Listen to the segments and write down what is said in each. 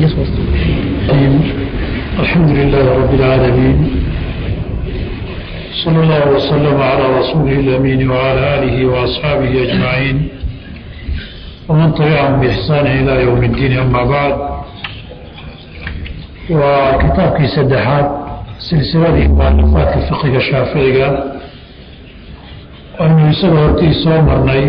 الحمد لله رب العالمين صلى الله وسلم على رسوله الأمين وعلى آله وأصحابه أجمعين ومن تبعهم بإحسان إلى يوم الدين أما بعد وكتابك سدحات سلسلة مؤلفات الفقه الشافعي أنه يسأل هرتي صومرني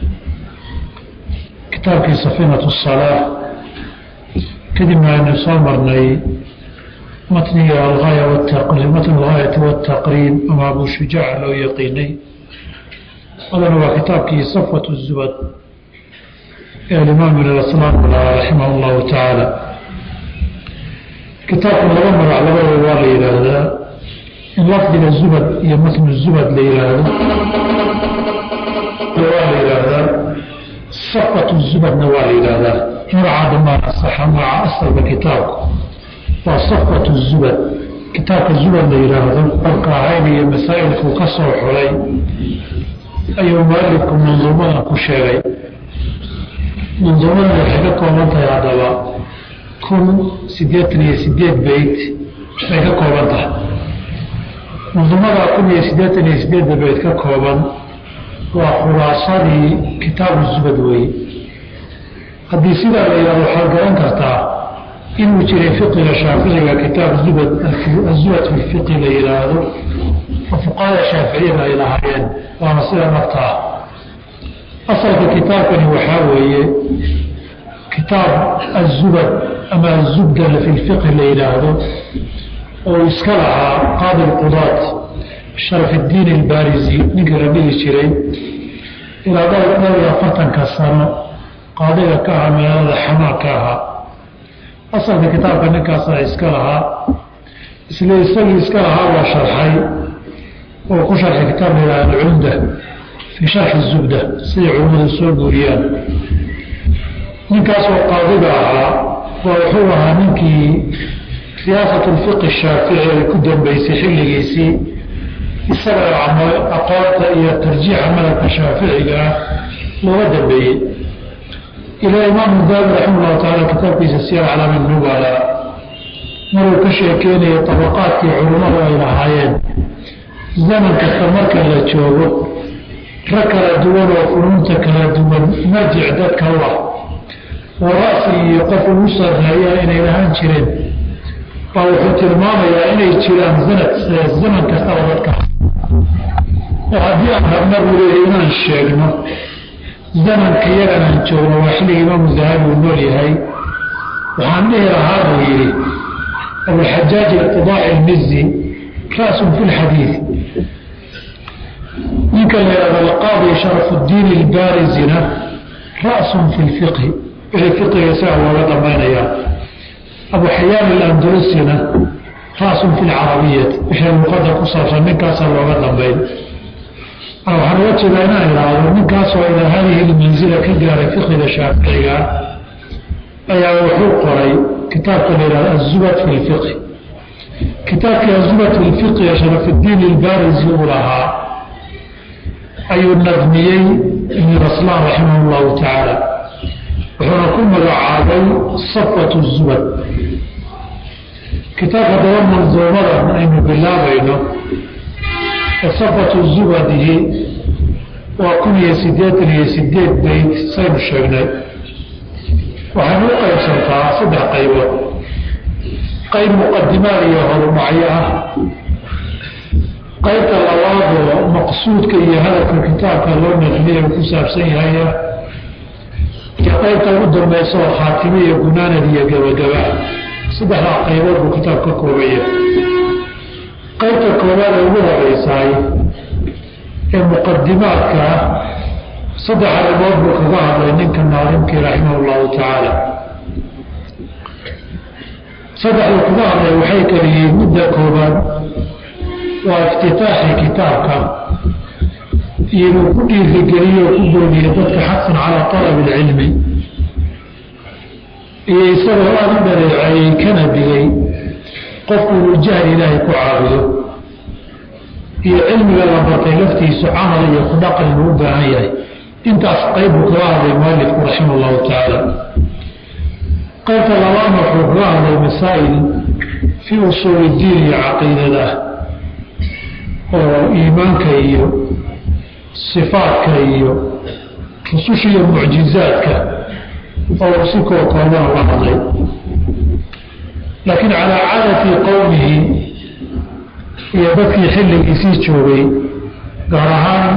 كتابك سفينة الصلاة kadibna aynu soo marnay matniga algaaya wataqriib matn algaayati wataqriib ama abu shujaaca loo yaqiinay adana waa kitaabkii safwat zubad ee alimaam ibn aslaam raximah llahu tacaala kitaabkan laba magac labadaba waa la yidhaahdaa in lafdiga zubad iyo matnu zubad la yihaahdo waa la yidhaahdaa safwat zubadna waa la yidhaahdaa magaca dhamaan asaxa magaca asalka kitaabku waa safwat zubad kitaabka zubad la yidhaahdo qorka ahayn iyo masaa'ilkuu ka soo xulay ayuu mualifku manduumadan ku sheegay manduumadan waxay ka kooban tahay haddaba kun siddeetan iyo sideed beyt bay ka kooban tahay manduumadaa kun iyo siddeetan iyo sideedda beyt ka kooban waa khulaasadii kitaabu zubad weeye haddii sidaa la yidhahdo waxaad garan kartaa inuu jiray fiqiga shaaficiga kitaab zubad azubad fi fiqi la yidhaahdo oo fuqahada shaaficiyada ay lahaayeen waana sida naftaa asalka kitaabkani waxaa weeye kitaab azubad ama azubda fi lfiqi la yidhaahdo oo iska lahaa qaadi lqudaat sharafiddiin albaarisi ninkii la dhihi jiray ilaa dhowr iyo afartanka sano qaadiga ka ahaa magaalada xamaa ka ahaa asalka kitaabka ninkaasaa iska lahaa isla isagii iska lahaa waa sharxay oo ku sharxay kitaab la yidhaha alcumda fii sharxi zubda siday culimmadu soo guuriyaan ninkaasoo qaadiga ahaa waa wuxuu ahaa ninkii riyaasat lfiqi shaafici ay ku dambeysay xilligiisii isaga aqoonta iyo tarjiixa madhabka shaaficiga ah looga dambeeyey ilaa imaamu daawud raxima llahu taala kitaabkiisa siyar calaami nubala maruu ka sheekeynaya tabaqaadkii culummadu ay lahaayeen zaman kasta marka la joogo rag kala duwan oo funuunta kala duwan marjic dadka u ah oo ra'si iyo qof ugu sarreeya inay lahaan jireen baa wuxuu tilmaamayaa inay jiraan sanad zaman kastaba dadka oo haddii aan rabna buu leeya inaan sheegno zamanka yagan aan joogno waa xilliga imaamu dahabi uu nool yahay waxaan dhihi lahaa buu yidhi abulxajaaj iqtidaaci ilmizi ra'sun fi lxadiid ninka la yidhahdo alqaadi sharafuddiin ilbaarisina ra'sun fi lfiqhi wixii fiqiga isaga looga dambaynayaa abu xayaan ilandalusina ra'sun fi lcarabiyati wixii luqada ku saabsan ninkaasaa looga dambayn waxaan uga jeedaa inaan idhaahdo ninkaasoo ilaa haadihi lmanzila ka gaaray fiqiga shaaficiga ayaa wuxuu qoray kitaabka la yidhahdo azubad fi lfiqhi kitaabkii azubad fi lfiqhi ee sharafiddiin ilbarisi uu lahaa ayuu nadmiyey ibn raslaan raximah llahu tacaala wuxuuna ku magacaabay safwat zubad kitaabka daba manduumadan aynu bilaabayno safatu zubadihi waa kun iyo siddeetan iyo sideed beyt saynu sheegnay waxaynu u qaybsantaa saddex qaybood qayb muqadimaad iyo horumacyo ah qaybta labaadoo maqsuudka iyo hadafka kitaabka loo nadmiya uu ku saabsan yahaya iyo qaybta ugu dambaysa oo khaatime iyo gunaanad iyo gabagaba saddexdaa qaybood buu kitaab ka koobaya qaybta koowaad ee ugu horeysaay ee muqadimaadka ah saddex arrimood buu kaga hadlay ninka naalimkii raximah llahu tacaala saddexdu kaga hadlay waxay kaliyihiin midda koobaad waa iftitaaxi kitaabka iyo inuu ku dhiirigeliyo o ku boodiyo dadka xaqan calaa talabi ilcilmi iyo isagoo aada u dhareeceeyey kana digay qofku inuu jahli ilaahay ku caabudo iyo cilmiga la bartay laftiisu camal iyo ku dhaqan inuu u baahan yahay intaas qayb buu kaga hadlay mualifku raxima allahu tacaala qaybta labaadna wuxuu kaga hadlay masaa'il fii usuuli diin iyo caqiidada oo iimaanka iyo sifaadka iyo rususha iyo mucjizaadka oo si koo koobana la hadlay laakiin calaa caadati qowmihi iyo dadkii xilligiisii joogay gaar ahaan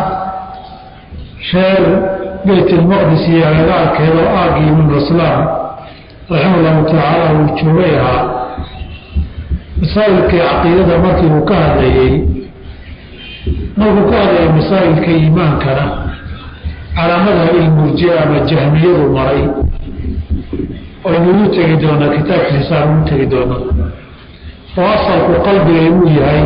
reer beyt ilmaqdis iyo agagaarkeeda oo aagii ibnu raslaam raxima allahu tacaala uu joogay ahaa masaa'ilkii caqiidada markii uu ka hadlayey markuu ka hadlayay masaa'ilka iimaankana calaamadaha ilmurjia ama jahmiyadu maray aynugu tegi doonaa kitaabkiisaan ugu tegi doonaa oo asalku qalbiga inuu yahay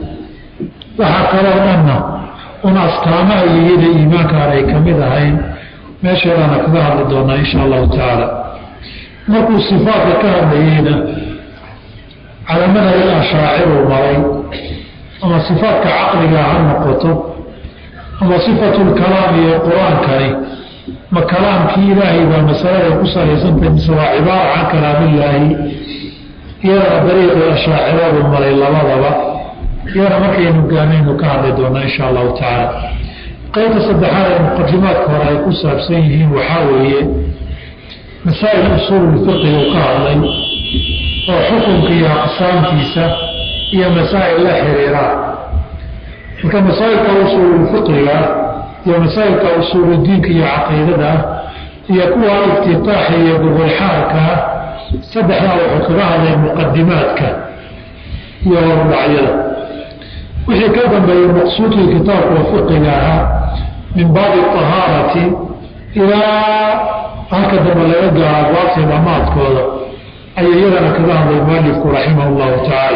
waxaa kaloo dhanna un astaamaha iyada iimaankaan ay ka mid ahayn meesheedaana kaga hadli doonaa insha allahu tacaala markuu sifaatka ka hadlayeyna calaamadaha il ashaaciruu maray ama sifaatka caqliga ha noqoto ama sifatulkalaam iyo qur-aankani ma kalaamkii ilaahay baa masalada ku salaysantahay mise waa cibaara can kalaamillaahi iyadana dariiqii ashaaciradu maray labadaba iyadana markaynu gaanaynu ka hadli doonaa insha allahu tacaala qeybta saddexaad ee muqadimaadka hore ay ku saabsan yihiin waxaa weeye masaa'il usuululfiqi uu ka hadlay oo xukunka iyo aqsaamtiisa iyo masaa'il la xiriiraan marka masaa'ilka usuululfiqiga iyo masaa'ilka usuuludiinka iyo caqiidada iyo kuwa iftitaaxa iyo gogolxaarka saddexdaa wuxuu kaga hadlay muqadimaadka iyo horudhacyada wixii ka dambeeyey maqsuudkii kitaabka oo fiqiga ahaa min baabi ahaarati ilaa halka dambe laga gaaro abwaabtii dhamaadkooda ayuu iyagana kaga hadlay mualifku raximah llahu tacaala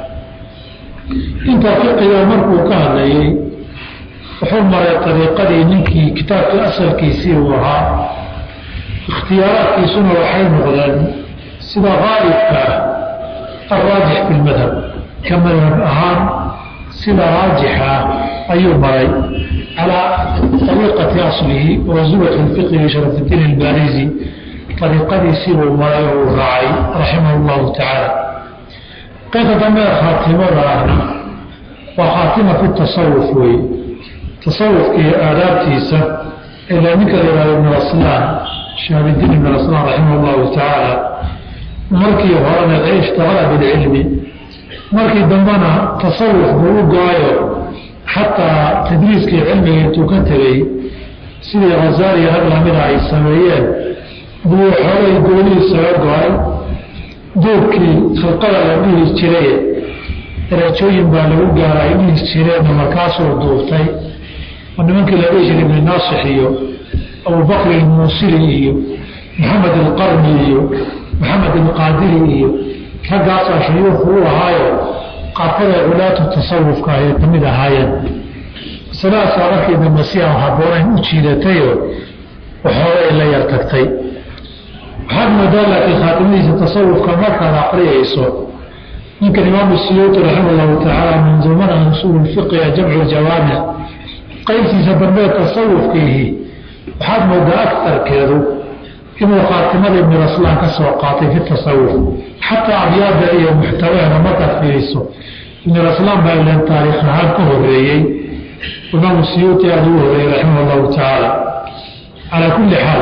intaa fiqiga markuu ka hadlayey wuxuu maray ariiqadii ninkii kitaabkii asalkiisii uu ahaa ikhtiyaaraadkiisuna waxay noqdeen sida qaalibka ah alraajix fi lmadhab ka madhab ahaan sida raajixa ayuu maray calaa ariiqati aslihi wa zubat lfiqhi sharafuddiin albaarizi ariiqadiisii buu maray oo uu raacay raximah llahu tacaala qaybta dambe khaatimada ahna waa khaatima fi tasawuf weye tasawufka iyo aadaabtiisa ilaa ninka la yihahdo ibn aslaan shaabidiin ibn aslaan raximah llahu tacaala markii horena ishtaqala bilcilmi markii dambena tasawuf buu u go-ayo xataa tadriiskii cilmiga intuu ka tegey sidii khazaaliya rag lamida ay sameeyeen buu xoolay goonihiisaga go-ay duubkii khilqada la dhihi jiray darajooyin baa lagu gaara ay dhihi jireenna markaasuu duubtay oo nimankii la dhihi jiray ibni naasix iyo abubakr ilmuusili iyo maxamed alqarni iyo maxamed alqaadiri iyo raggaasaa shuyuuku u ahaayo qaarkada culaatu tasawufka ayay ka mid ahaayeen masalahaasaa markii dambe si aan haboonayn u jiidatayoo waxoogay la yar tagtay waxaad moodaa laakiin khaatimadiisa tasawufka markaad aqriyayso ninkan imaamu siyuuti raxima allahu tacaala manzuumada usuul fiqiga jamcu jawaamic qaybtiisa dambee tasawufkiihi waxaad moodaa agtarkeedu inuu khaatimada ibn aslaan ka soo qaatay fi tasawuf xataa abyaada iyo muxtawaheeda markaad fiiriso ibn aslaan baa ilan taariikh ahaan ka horeeyey imaamu siyuuti aada ugu horeeyey raximah allahu tacaala calaa kulli xaal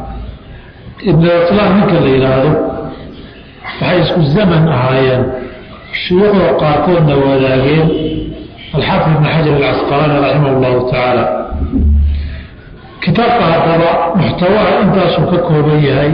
ibn aslaan ninka la yidhaahdo waxay isku zaman ahaayeen shuyuukhda qaarkoodna wadaageen alxaafid ibn xajar alcasqalaani raximah allahu tacaala kitaabka haddaba muxtawaha intaasuu ka kooban yahay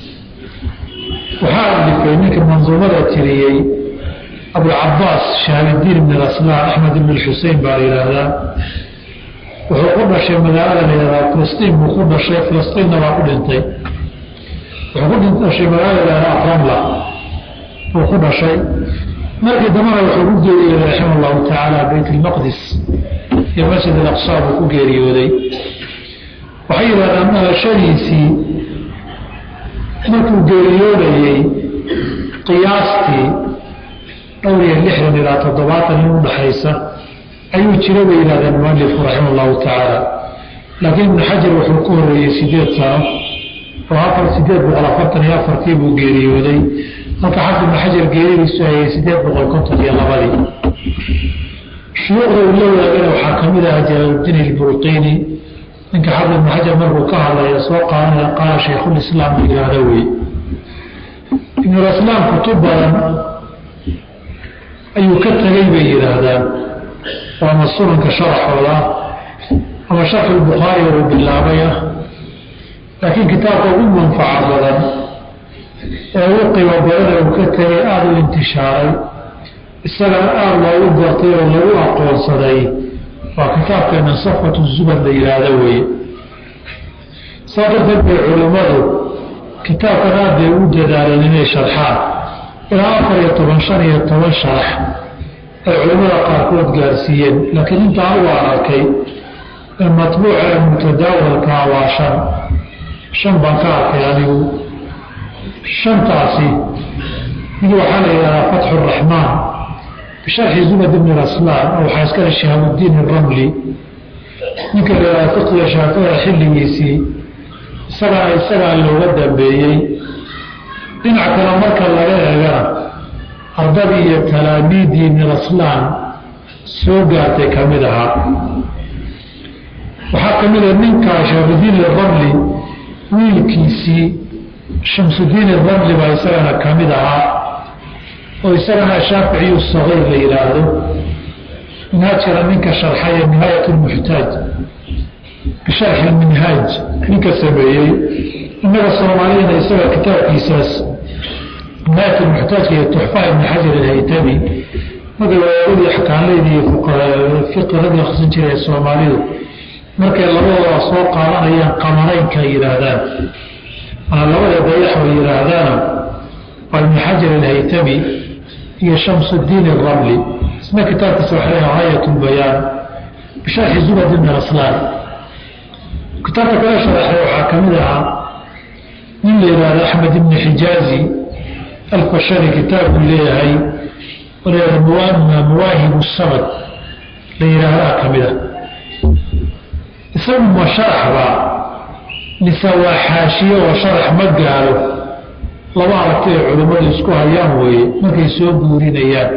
waxaa alifay ninka manduumada tiriyey abulcabaas shaabidiin ibn aslaan axmed ibn xusein baa la yidhaahdaa wuxuu ku dhashay magaalada la yihahdaa filistiin buu ku dhashay filistiinna baa ku dhintay wuxuu ku dhashay magaalada la yihahdaa ramla buu ku dhashay markii dambena wuxuu ku geeriyooday raxima allahu tacaala bayt ilmaqdis iyo masjid alaqsa buu ku geeriyooday waxay yidhahdaan dhalashadiisii markuu geeriyoodayey qiyaastii dhowr iyo lixdan ilaa toddobaatan in udhaxaysa ayuu jira bay yidhahdeen mualifku raxima allahu tacaala laakiin ibnu xajar wuxuu ku horeeyey sideed sano oo afar sideed boqol afartan iyo afartii buu geeriyooday halka xafid ibn xajar geeridiisu hayay sideed boqol konton iyo labadii shuyuukhda uu la wadaagana waxaa kamid aha jalaaluddiin ilbulqiini ninka xafid ibn xajar markuu ka hadlaya soo qaadanaya qaala shaykhulislaam la yihahdo wey ibnulislaam kutub badan ayuu ka tegay bay yidhaahdaan waama sunanka sharaxooda ama sharxu lbukhaari uu bilaabay ah laakiin kitaabka ugu manfaca badan ee ugu qiimo badana uu ka tegay aada u intishaaray isagana aada loogu gartay oo lagu aqoonsaday waa kitaabkeena safatu zubad la yidhaahdo weye saa darteed bay culimmadu kitaabkan aad bay ugu dadaaleen inay sharxaan ilaa afar iyo toban shan iyo toban sharax ay culimmada qaarkood gaarsiiyeen laakiin intaan u arkay ee matbuuca ee mutadaawalkaa waa shan shan baan ka arkay anigu shantaasi mid waxaa la yidhahdaa fatxu raxmaan bisharxi zubad ibni raslaan oo waxaa iskale shihaabudiin iramli ninka la yidhahda fiqiga shaaficida xilligiisii isagana isagaa looga dambeeyey dhinac kale marka laga eegana ardadii iyo talaamiidii ibni raslaan soo gaartay ka mid ahaa waxaa ka mid a ninkaa shaafidiin iramli wiilkiisii shamsudiin iramli baa isagana ka mid ahaa oo isagana shaaficiyu sagiir la yidhaahdo minhaajkana ninka sharxaya nihaayat lmuxtaaj bisharxi lminhaaj ninka sameeyey innaga soomaaliyana isaga kitaabkiisaas nihaayat lmuxtaajka iyo tuxfa ibni xajar alhaytami marka waaadii axkaanleyda iyo fiqiradii akhrisan jiray ee soomaalidu markay labadooda soo qaadanayaan qamaraynka ay yidhaahdaan ama labada dayax ay yidhaahdaana waa ibni xajar alhaytami iyo shamsudiin iramli isna kitaabkiisa waxa leeyaha haayat lbayaan bisharxi zubad ibni raslaan kitaabka kala sharaxay waxaa ka mid ahaa nin la yidhaahdo axmed ibni xijaazi alfashari kitaabkuu leeyahay oo la yihahdo mawaahibu samad la yidhaahdaa ka mid a isagu ma sharaxba mise waa xaashiye oo sharax ma gaalo laba aragti ay culimmadu isku hayaan weeye markay soo guurinayaan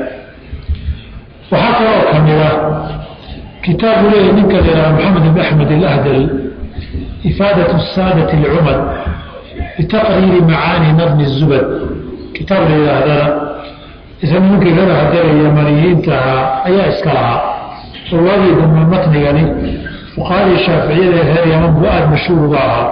waxaa kaloo ka mid ah kitaabu leeyahy ninka la yidhahda maxamed ibn axmed alahdal ifaadat saadati alcumad bitaqriiri macaani nadmi zubad kitaab la yidhaahdana isna ninkii kaga hadalay yamaniyiinta ahaa ayaa iska lahaa oo waagii dambe matnigani fuqaadii shaaficiyada ee reer yaman buu aada mashhuur uga ahaa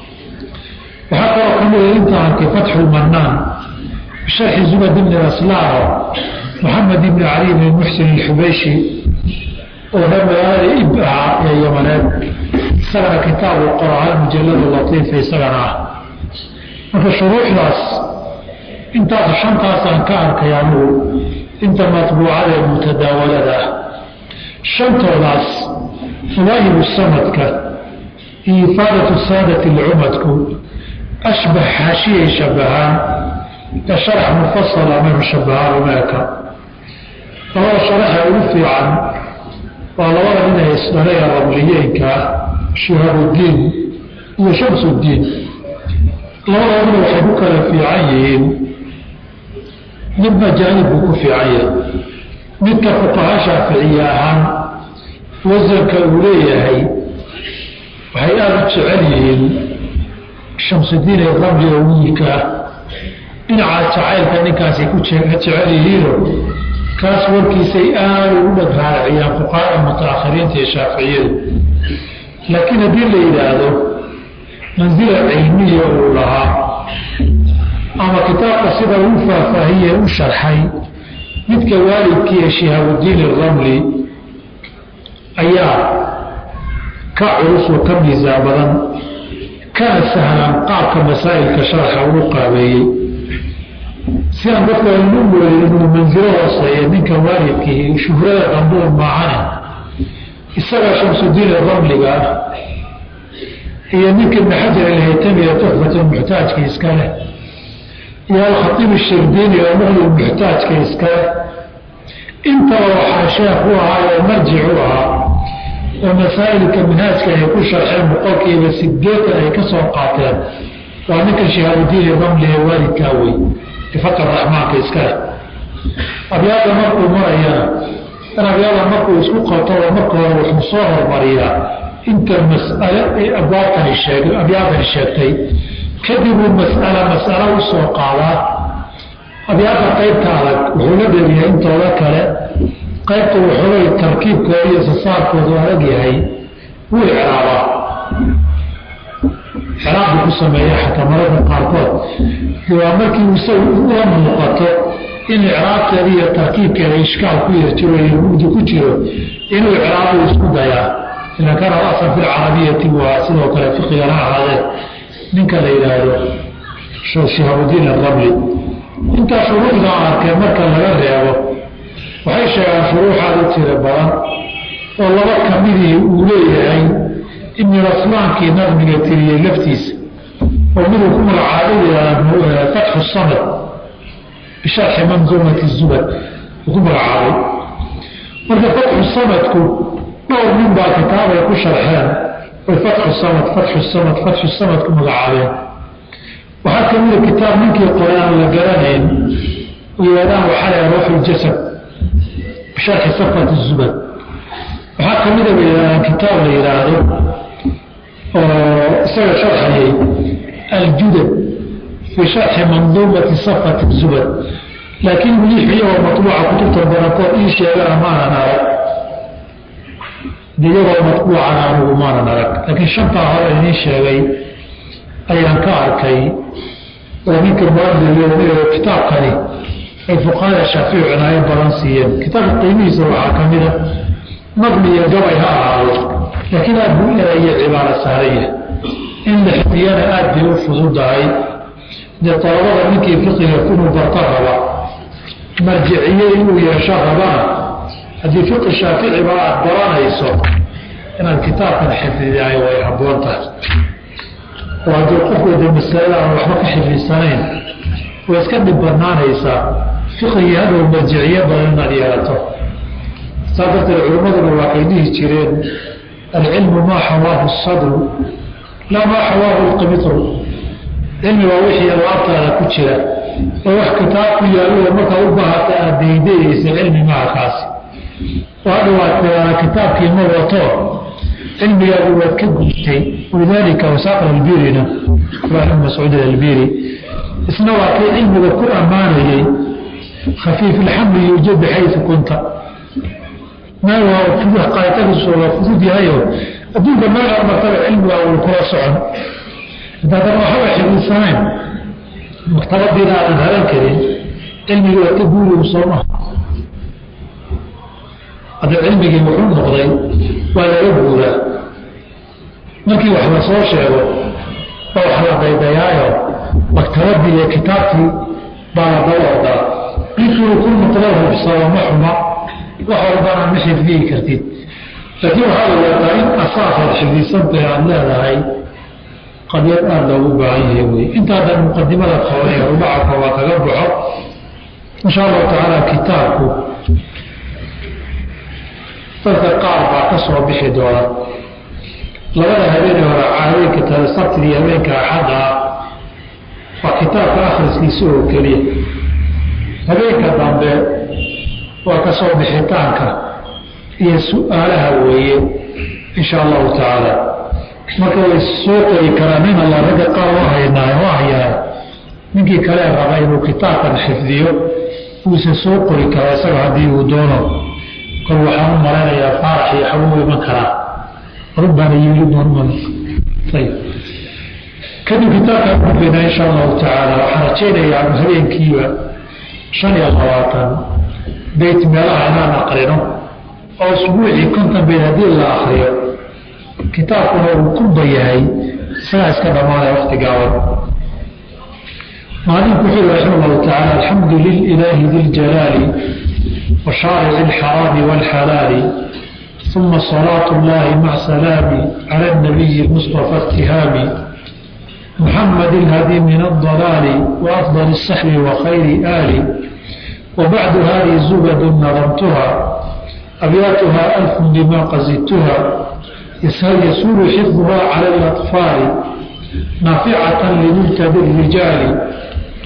waxaa kaloo ka mida inta arkay fatxu lmanaan bisharxi zubad ibni raslaano maxamed ibni cali ibni muxsin alxubeyshi oo reer magaalada ib ahaa ee yamaneed isagana kitaabu qoraal mujaladu latiifa isagana ah marka shuruuxdaas intaas shantaasaan ka arkay anugu inta matbuucada ee mutadaawalada ah shantoodaas mawaahibu samadka iyo ifaadatu saadati lcumadku ashbax xaashiyay shabahaan ee sharax mufasala maynu shabahaan umeeka labada sharaxa ugu fiican waa labada nin ee isdhalaya rabliyeenka shihaabuddiin iyo shamsuddiin labadooduna waxay ku kala fiican yihiin midna jaanib buu ku fiican yahay midka fuqaha shaaficiye ahaan wasanka uu leeyahay waxay aada u jecel yihiin shamsudiin ee ramli oo wiilka ah dhinaca jacaylka ninkaasay ku jecel yihiino kaas warkiisay aada ugu dhag raariciyaan fuqahaa mutaakhiriinta iyo shaaficiyadu laakiin haddii la yidhaahdo mansila cilmiya uu lahaa ama kitaabka sida uu faahfaahiye u sharxay midka waalidkii ee shihaabudiin iramli ayaa ka culus oo ka miisaan badan kana sahlan qaabka masaa'ilka sharxa ugu qaabeeyey si aan dadka aynu moodin inuu mansilo hooseeya ninka waalidkii shuhrada dambuun maahane isaga shamsudiin ramliga ah iyo ninka ibn xajar alhaytami ee tuxfatulmuxtaajka iska leh iyo alkhatiib shirdiini oo muqli muxtaajka iska leh intaba waxaa sheekh u ahaa oo marjic u ahaa oo masaa'ilka minhaajka ay ku sharxeen boqolkiiba sideetan ay ka soo qaateen waa ninka shihaabudiin ramli ee waalidkaa wey bifaqi raxmaanka iskale abyaada markuu marayana in abyaada markuu isku qabtaba marka hore wuxuu soo hormariyaa inta mas'ale ay abwaabtani sheeg abyaadani sheegtay kadibuu mas'ala mas'alo u soo qaadaa abyaada qaybta adag wuxuu la dheeriyaa intooda kale qaybta wuxuulay tarkiibkooda iyo sasaarkoodu adag yahay wuu icraabaa xeraabbu ku sameeya xataa mararka qaarkood waa markii isagu ula muuqato in icraabteeda iyo tarkiibkeeda ishkaal ku yarjiro iyo mugdi ku jiro inuu icraabu isku dayaa ila kana asan fi lcarabiyati waa sidoo kale fiqigana ahaadee ninka la yidhaahdo shihabudiin arabli intaa shuruucda arkay marka laga reebo waxay sheegaan shuruuxaad u tiro badan oo laba kamidii uu leeyahay ibni raslaankii nadmiga tiriyey laftiisa oo miduu ku magacaabay fatxu samad bisharxi manzuumati zubad uu ku magacaabay marka fatxu samadku dhowr nin baa kitaabay ku sharxeen oy fatxu samad fatxu samad fatxu samad ku magacaabeen waxaa kamida kitaab ninkii qoray aan la garanayn oo yidhahdaan waxaa laha ruuxu ljasad bisharxi safat zubad waxaa kamida bay yidhahdaan kitaab la yidhaahdo oo isaga sharxayay aljudad fii sharxi manduumati safati zubad laakiin weli iyagoo matbuuca kutubta badankood ii sheegana maanan arag iyagoo matbuucana anugu maanan arag laakiin shantaa hore idiin sheegay ayaan ka arkay oo ninka muadil kitaabkani ay fuqahada shaafici cinaayo badan siiyeen kitaabka qiimihiisa waxaa ka mida naqli iyo gabay ha ahaado laakiin aad buu erayo cibaaro saaraya in la xifdiyana aad bay u fududahay dee dalabada ninkii fiqiga inuu barto raba marjiciye inuu yeesho rabana haddii fiqi shaaficiba aad baranayso inaad kitaabkan xifdidahay way habboon tahay oo haddii qofku de masalada aan waxba ka xifdisanayn way iska dhib banaanaysaa fiqigii hadhow marjiciye badan inaad yeelato saa darteed culimmaduna waxay dhihi jireen alcilmu maa xawaahu sadru laa maa xawaahu lqimitru cilmi waa wixii alaabtaada ku jira oo wax kitaab ku yaallo markaa u baahata aad daydayaysa cilmi maha kaasi oo hadha waad tiraada kitaabkii ma wato cilmigaagu waad ka gudtay walidaalika wasaaq albirina ibn mascuud albiri isna waa kii cilmiga ku ammaanayey khafiif ilxamli yuujad bixaysu kunta meel waa qaatadiisu waa fudud yahayo adduunka meel martaba cilmiga uu kula socon haddaadan waxaba xifdisanayn maktabadiina aadan haran karin cilmigii waa ka guurigu soomaha hadda cilmigii wuxuu noqday waa laga guuraa markii wax la soo sheego oo wax la daydayaayo maktabadii iyo kitaabkii baa la daba ordaa ninkii ku noqdo hubsado ma xuma wax walbana ma xifdiyi kartid laakiin waxaa la yaadaa in asaasaad xifdisantahay aada leedahay qadyad aada loogu baahan yahay wey intaadan muqadimada kooban ee rubaca koobaa kaga baxo insha allahu tacaala kitaabku dadka qaar baa ka soo bixi doona labada habeenee hore caadooyinka tale sabtidii habeenka axadda ah waa kitaabka akhriskiisa oo keliya habeenka dambe waa ka soo bixitaanka iyo su-aalaha weeye insha allahu tacaala marka way soo qori karaan in alla ragga qaar u haynaa u hayaa ninkii kale raba inuu kitaabkan xifdiyo uuse soo qori karaa isaga haddii uu doono kol waxaan u malaynayaa faarax iyo xabuu iman karaa rubbana yulidman ayb kadib kitaabkaan gudbaynaa insha allahu tacaala waxaan rajaynayaa habeenkiiba shan iyo labaatan beyt meelaha inaan aqrino oo usbuucii konton beyt haddii la akriyo kitaabkuna uu kunba yahay isagaa iska dhammaanaya wakti gaaban maalinku wuxuu yihi raxima allahu tacaala alxamdu lililaahi di ljalaali wa shaarici alxaraami waalxalaali ثم صلاة الله مع سلامي على النبي المصطفى اتهامي محمد الهدي من الضلال وأفضل السحر وخير آل وبعد هذه زبد نظمتها أبياتها ألف بما قزدتها يسور حفظها على الأطفال نافعة لمنتدى الرجال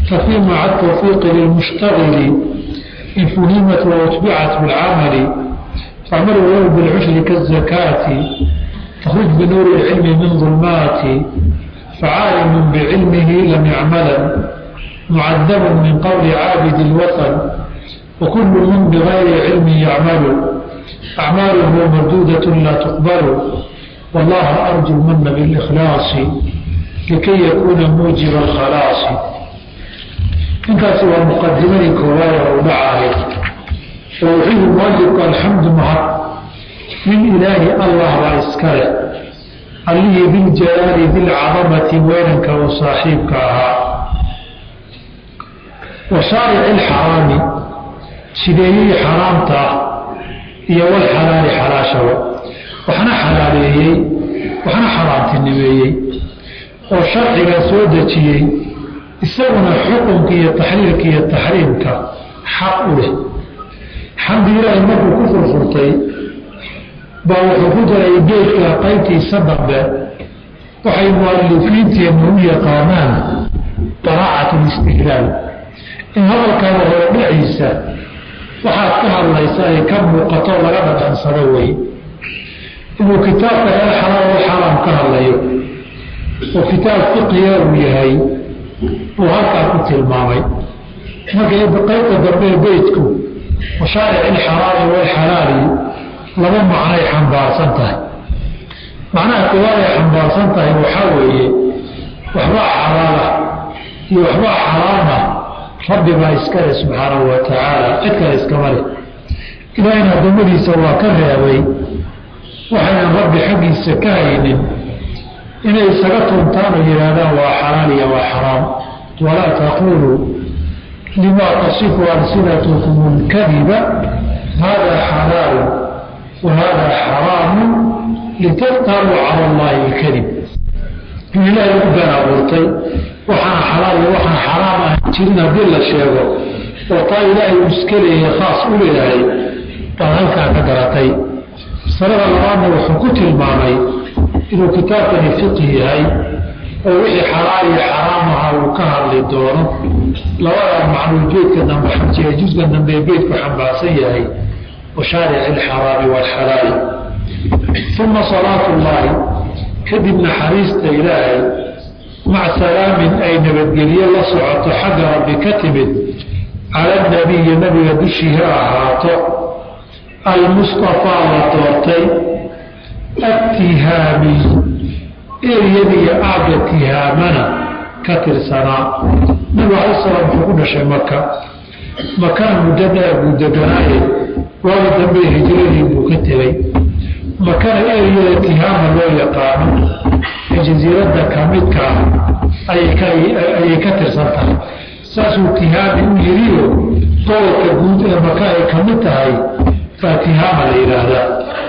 ففي مع التوفيق للمشتغل إن فهمت وأتبعت بالعمل فاعمل ولو بالعشر كالزكاة تخرج بنور العلم من ظلمات فعالم بعلمه لم يعملا معذب من قول عابد الوثن وكل من بغير علم يعمل أعماله مردودة لا تقبل والله أرجو المن بالإخلاص لكي يكون موجب الخلاص intaasi waa muqadimadii koowaad oo dhacahay oo wuxuu mualifku alxamdu mahad min ilaahi allah baa iska leh allihii biljalaali bilcadamati weynanka uu saaxiibka ahaa wa shaarici ilxaraami sideeyihii xaraamta ah iyo walxalaali xalaashaba waxna xalaaleeyey waxna xaraamtinimeeyey oo sharciga soo dejiyey isaguna xukunka iyo taxliilka iyo taxriimka xaq u leh xamdi ilaahi markuu ku furfurtay baa wuxuu ku daray geedka qaybtiisa dambe waxay mualifiinteennu u yaqaanaan daraacat listihlaal in hadalkaada hore dhiciisa waxaad ka hadlaysa ay ka muuqato laga dhadhansado wey inuu kitaabka el xalaal o xaraam ka hadlayo oo kitaab fiqiya uu yahay uu halkaa ku tilmaamay marka qaybta dambe beytku washaaric ilxaraami walxalaali laba macnoay xambaarsan tahay macnaha koowaad ay xambaarsan tahay waxaa weeye waxbaa xalaala iyo waxbaa xaraama rabbi baa iskale subxaanahu wa tacaala cid kale iskama leh ilaahayna addoommadiisa waa ka reebay waxaynan rabbi xaggiisa ka haynin inay isaga tuntaan oo yidhaahdaan waa xalaal iyo waa xaraam walaa taquluu lima tasifu alsinatukum lkadiba hada xalaalu wa hada xaraamu litaftaruu cala allahi lkadib in ilaahay u been abuurtay waxaana xalaal iyo waxaan xaraam ahan jirin haddii la sheego oo taa ilaahay uu iska leeyahay khaas u leeyahay baad halkaa ka garatay masalada labaadna wuxuu ku tilmaamay inuu kitaabkani fiqhi yahay oo wixii xalaal iyo xaraam aha uu ka hadli doono labada macnuu beydka dambe xajiya jusga dambe ee beydku xambaarsan yahay washaaric ilxaraami waalxalaali uma salaatu llaahi kadib naxariista ilaahay maca salaamin ay nabadgelye la socoto xagga rabbi ka timid cala nabiyi nabiga dushii ha ahaato almustafaa la doortay attihaami eryadiiyo aagga tihaamana ka tirsanaa nabigu alai salaam wuxuu ku dhashay maka makana muddo dheer buu deganaaye waagi dambe hijradii buu ka tegay makana eryada tihaama loo yaqaano ee jasiiradda ka midka ayay ka tirsan tahay saasuu tihaami u yiriyo gobolka guud ee maka ay ka mid tahay baa tihaama la yidhaahdaa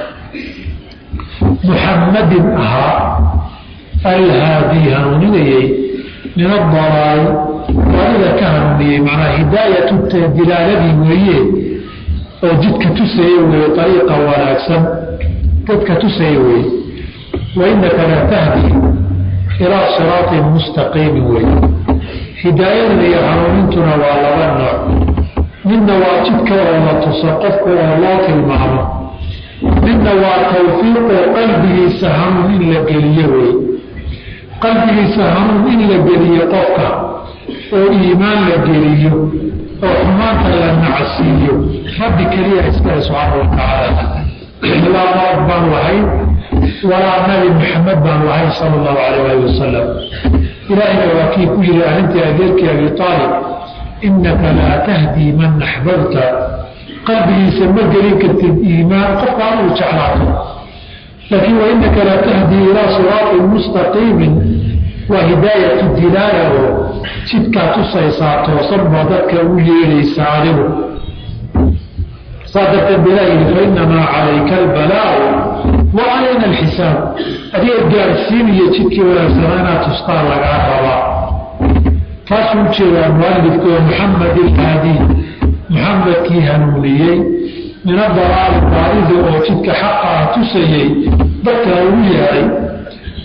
muxammadin ahaa alhaadii hanuuninayey min adalaali baadida ka hanuuniyey macnaa hidaayatu dilaaladii weeye oo jidka tusaya weeye ariiqa wanaagsan dadka tusaya weeye wa innaka la tahdi ilaa siraatin mustaqiimin weeye hidaayadan iyo hanuunintuna waa laba nooc midna waa jidka oo la tuso qofka oo loo tilmaamo midna waa tawfiiqoo qalbigiisa hanuun in la geliyo wey qalbigiisa hanuun in la geliyo qofka oo iimaan la geliyo oo xumaanta la nacsiiyo rabbi keliya iskale subxaana wa tacaala laa marad baan lahayn walaa nabi maxamed baan lahayn sala allahu calayh ali wasalam ilaahayna waa kii ku yiri arrintii adeerkii abi aalib innaka laa tahdii man axbabta qalbigiisa ma gelin kartid iimaan qofka aduu jeclaato laakiin wainaka la tahdii ilaa siraatin mustaqiimin waa hidaayatu dilaala oo jidkaa tusaysaa toosan baa dadka u yeedhaysaa adigu saa darteed ba ilah yidhi fainamaa calayka albalaau wa calayna alxisaab adiga gaarsiiniyo jidkii wanaagsanaa inaad tustaa lagaa rabaa taasuu ujeedaa mualifka oo muxamed ilhaadi muxamedkii hanuuniyey min adalaali baarida oo jidka xaqa ah tusayey dadka ugu yeeday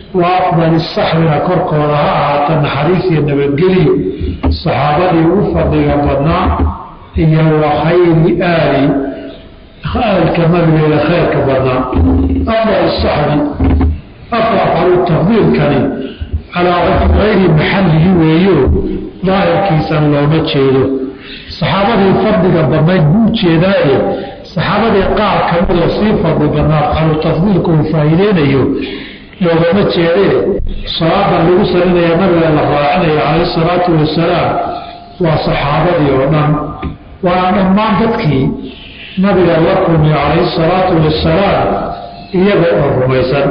wa afdali saxbina korkooda ha ahaata naxariis iyo nabadgelyo saxaabadii ugu fadliga badnaa iyo wa khayri aali aalka nabigeeda khayrka badnaa afdal saxbi afdalu tafdiilkani calaa gayri maxallihi weeyo daahirkiisan looma jeedo saxaabadii fadliga badnayd buu ujeedaaye saxaabadii qaar kamida sii fadli badnaa qalu tafdiilka uu faa'iideynayo loogama jeedee salaada lagu salinaya nabiga la raacinaya calayhi salaatu wasalaam waa saxaabadii oo dhan waa dhammaan dadkii nabiga la kulmiyo calayhi salaatu wasalaam iyaga oo rumaysan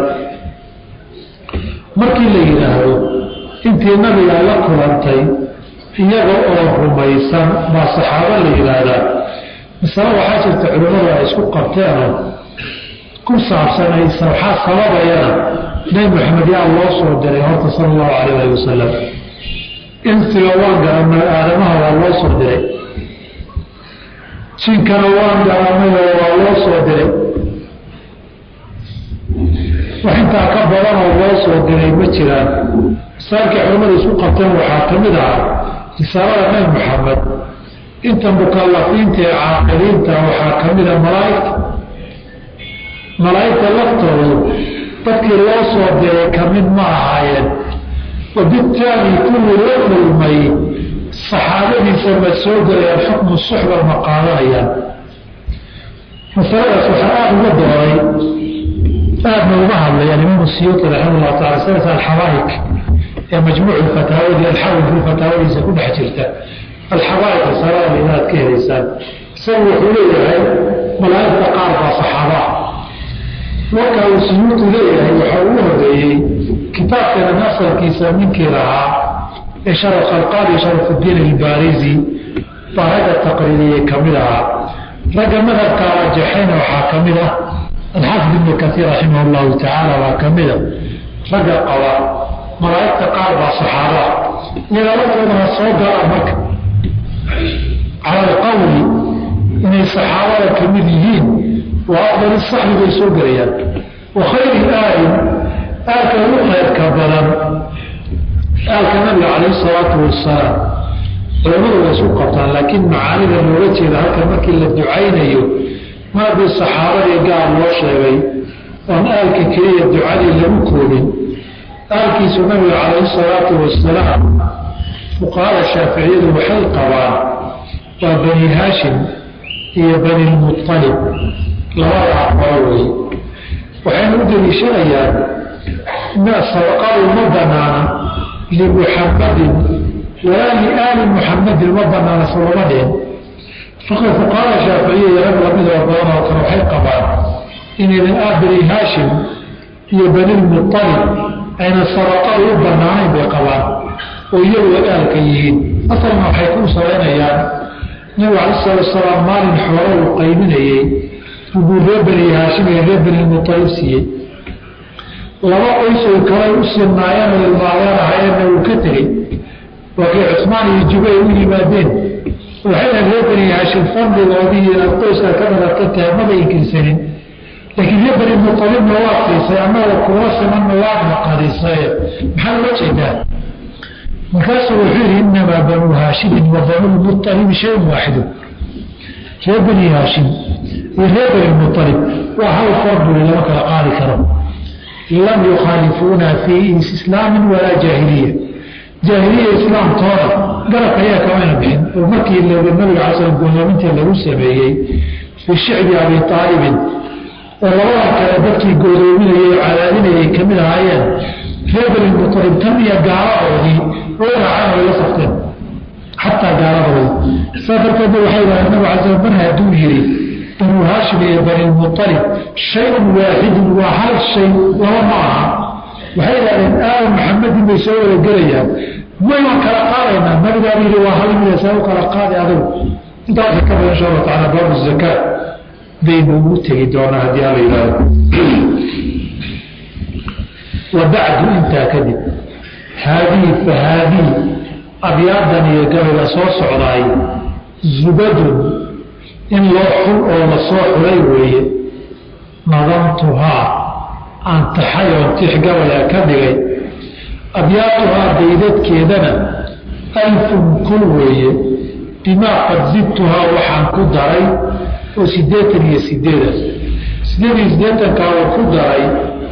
markii la yidhaahdo intii nabiga la kulantay iyaga oo rumaysan baa saxaabo la yidhaahdaa masale waxaa jirta culimmadu ay isku qabteenoo ku saabsanaysa waxaa sababayana nebi maxamed yaa loo soo diray horta sala allahu calayh ali wasalam insiga waan garanay aadamaha waa loo soo diray jinkana waan garanayoo waa loo soo diray wax intaa ka badanoo loo soo diray ma jiraan misaalkii culimmadu isku qabteen waxaa ka mid ah risaalada nebi maxamed inta mukalafiinta ee caaqiliinta waxaa ka mida malaaigta malaa'igta laftoodu dadkii loo soo diray ka mid ma ahaayeen wabitaali kuwii la kulmay saxaabadiisa ma soo gelayaan xukmu suxba ma qaadanayaan masaladaas waxaa aada uga dooray aadna uga hadlay alimaamu siyuuti raximah llahu taala salasa alxabaa'ik ee majmuucu fataawadi alxawi fi fataawadiisa ku dhex jirta alxabaa'ik risalada inaad ka helaysaan isagu wuxuu leeyahay malaa'igta qaar baa saxaabaa marka uu suyuuti leeyahay waxaa ugu horeeyey kitaabkeena asalkiisa ninkii lahaa ee sharaf alqaadi sharafudiin albaarizi baa ragga taqriiriyey ka mid ahaa ragga madhabka rajaxayna waxaa ka mid ah alxaafid ibnu kaiir raximah llahu tacaala baa ka mida ragga qaba malaa'igta qaar baa saxaabaa iyaga lafoodana soo galaan marka cala alqawli inay saxaabada ka mid yihiin waa afdal saxbi bay soo gelayaan wa khayri aalin aalka ugu khayrka badan aalka nabiga calayhi salaatu wasalaam culamadu way isku qabtaan laakiin macaanida looga jeeda halka markii la ducaynayo maadii saxaabadii gaar loo sheegay oon aalka keliya ducadii lagu koobin aalkiisu nabiga calayhi salaatu wasalaam fuqahada shaaficiyadu waxay qabaan waa bani haashim iyo bani lmualib labada aqbalo wey waxayna u deliishanayaan sadaqadu ma banaana limuxamadin walaa liaali muxamadin ma banaana salama dhihin fuqahada shaaficiya iyo rag lamidoo badan oo kale waxay qabaan inaynan ah bani haashim iyo bani lmualib ayna sadaqadu u banaanayn bay qabaan oo iyagu aalka yihiin asalna waxay ku salaynayaan nabigu cala salatu wasalaam maalin xoolo uu qayminayey buu reer bani haashim iyo reer bani mualib siiyey laba qoysoo kale u sinaayeen oo ilmaadeenahayeenna uu ka tegey waa kay cusmaan iyo jubay u yimaadeen waxay dhahen reer bani haashim fadligoodii inaad qoyska ka dhalatay tahay maba inkirsanin laakiin reer bani mualibna waad siisay annagoo kuula simanna waadna qadisay maxaa loo jeedaa markaasuu wuxuu yidhi inamaa banuu haashimin wa banuu lmualibi shayun waaxidu reer bani haashim iyo reer bani mualib waa hal farduli lama kala qaadi karo lam yukhaalifuuna fii islaamin walaa jaahiliya jaahiliya islaamtooda garabka ayaa kamayna bixin oo markii nabiga cala slam gooloomintii lagu sameeyey fii shicbi abi aalibin oo labadan kale dadkii goodoominayay oo cadaadinayay ka mid ahaayeen reer bani mualib tan iyo gaaladoodii way raaceen way la safteen xataa gaaladoodii saa darteed waxay yidhahdeen nabiga cala slam mar hadduu yidhi banuu haashim iyo bani lmualib shayun waaxidun waa hal shay laba ma aha waxay yidhahdeen aal maxamedin bay soo wada gelayaan way waan kala qaadaynaa nabigaaba yidhi waa hal mida saa u kala qaadi adigu intaasa ka badan insha allah tacala baabu zakaa baynu ugu tegi doonaa haddii alla yidhahdo wa bacdu intaa kadib haadii fa haadii abyaadan iyo gabayga soo socdaay zubadun in loo xul oo la soo xulay weeye nadamtuhaa aan taxay oon tixgabaya ka dhigay abyaatuhaa baydadkeedana alfun kun weeye bimaa qad zidtuhaa waxaan ku daray oo siddeetan iyo sideeda sideed iyo siddeetankaa uu ku daray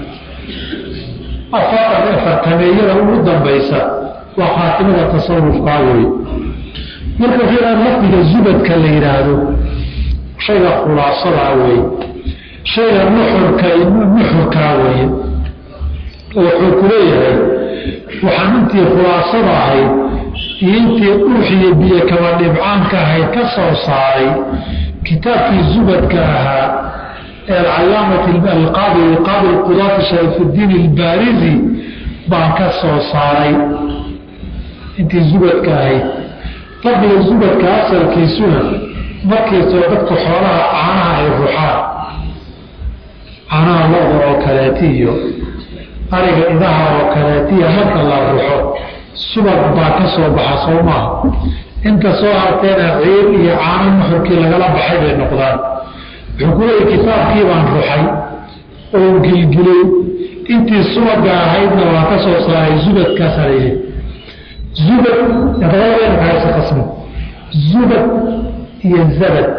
afaatan afartameeyada ugu dambaysa waa khaatimada tasarufkaa weeye marka waxaa lafdiga zubadka la yidhaahdo shayga khulaasadaa weeye shayga nuxurka nuxurkaa weeye wuxuu ku leeyahay waxaan intii khulaasada ahayd iyo intii dhuuxiyo biyo kaba dhibcaanka ahayd ka soo saaray kitaabkii zubadka ahaa ee alcalaamati alqaadi qaadi qudaati shariifuddiin albaarizi baan ka soo saaray intii zubadka ahayd fadliga zubadka asalkiisuna markiisoo dadku xoolaha caanaha ay ruxaan caanaha lo-da oo kaleeti iyo ariga idaha oo kaleetiya marka la ruxo subag baa ka soo baxa soo maaha inta soo harteena ciir iyo caano nuxurkii lagala baxay bay noqdaan wuxuu ku leeyay kitaabkii baan ruxay oo gilgilay intii subaga ahaydna waa ka soo saaray zubadkaasa layidhi zubad dabadabeena kahaysa qasmo zubad iyo zabad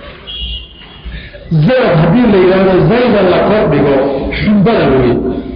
zabad haddii la yidhaahdo zayda la kordhigo xumbada weye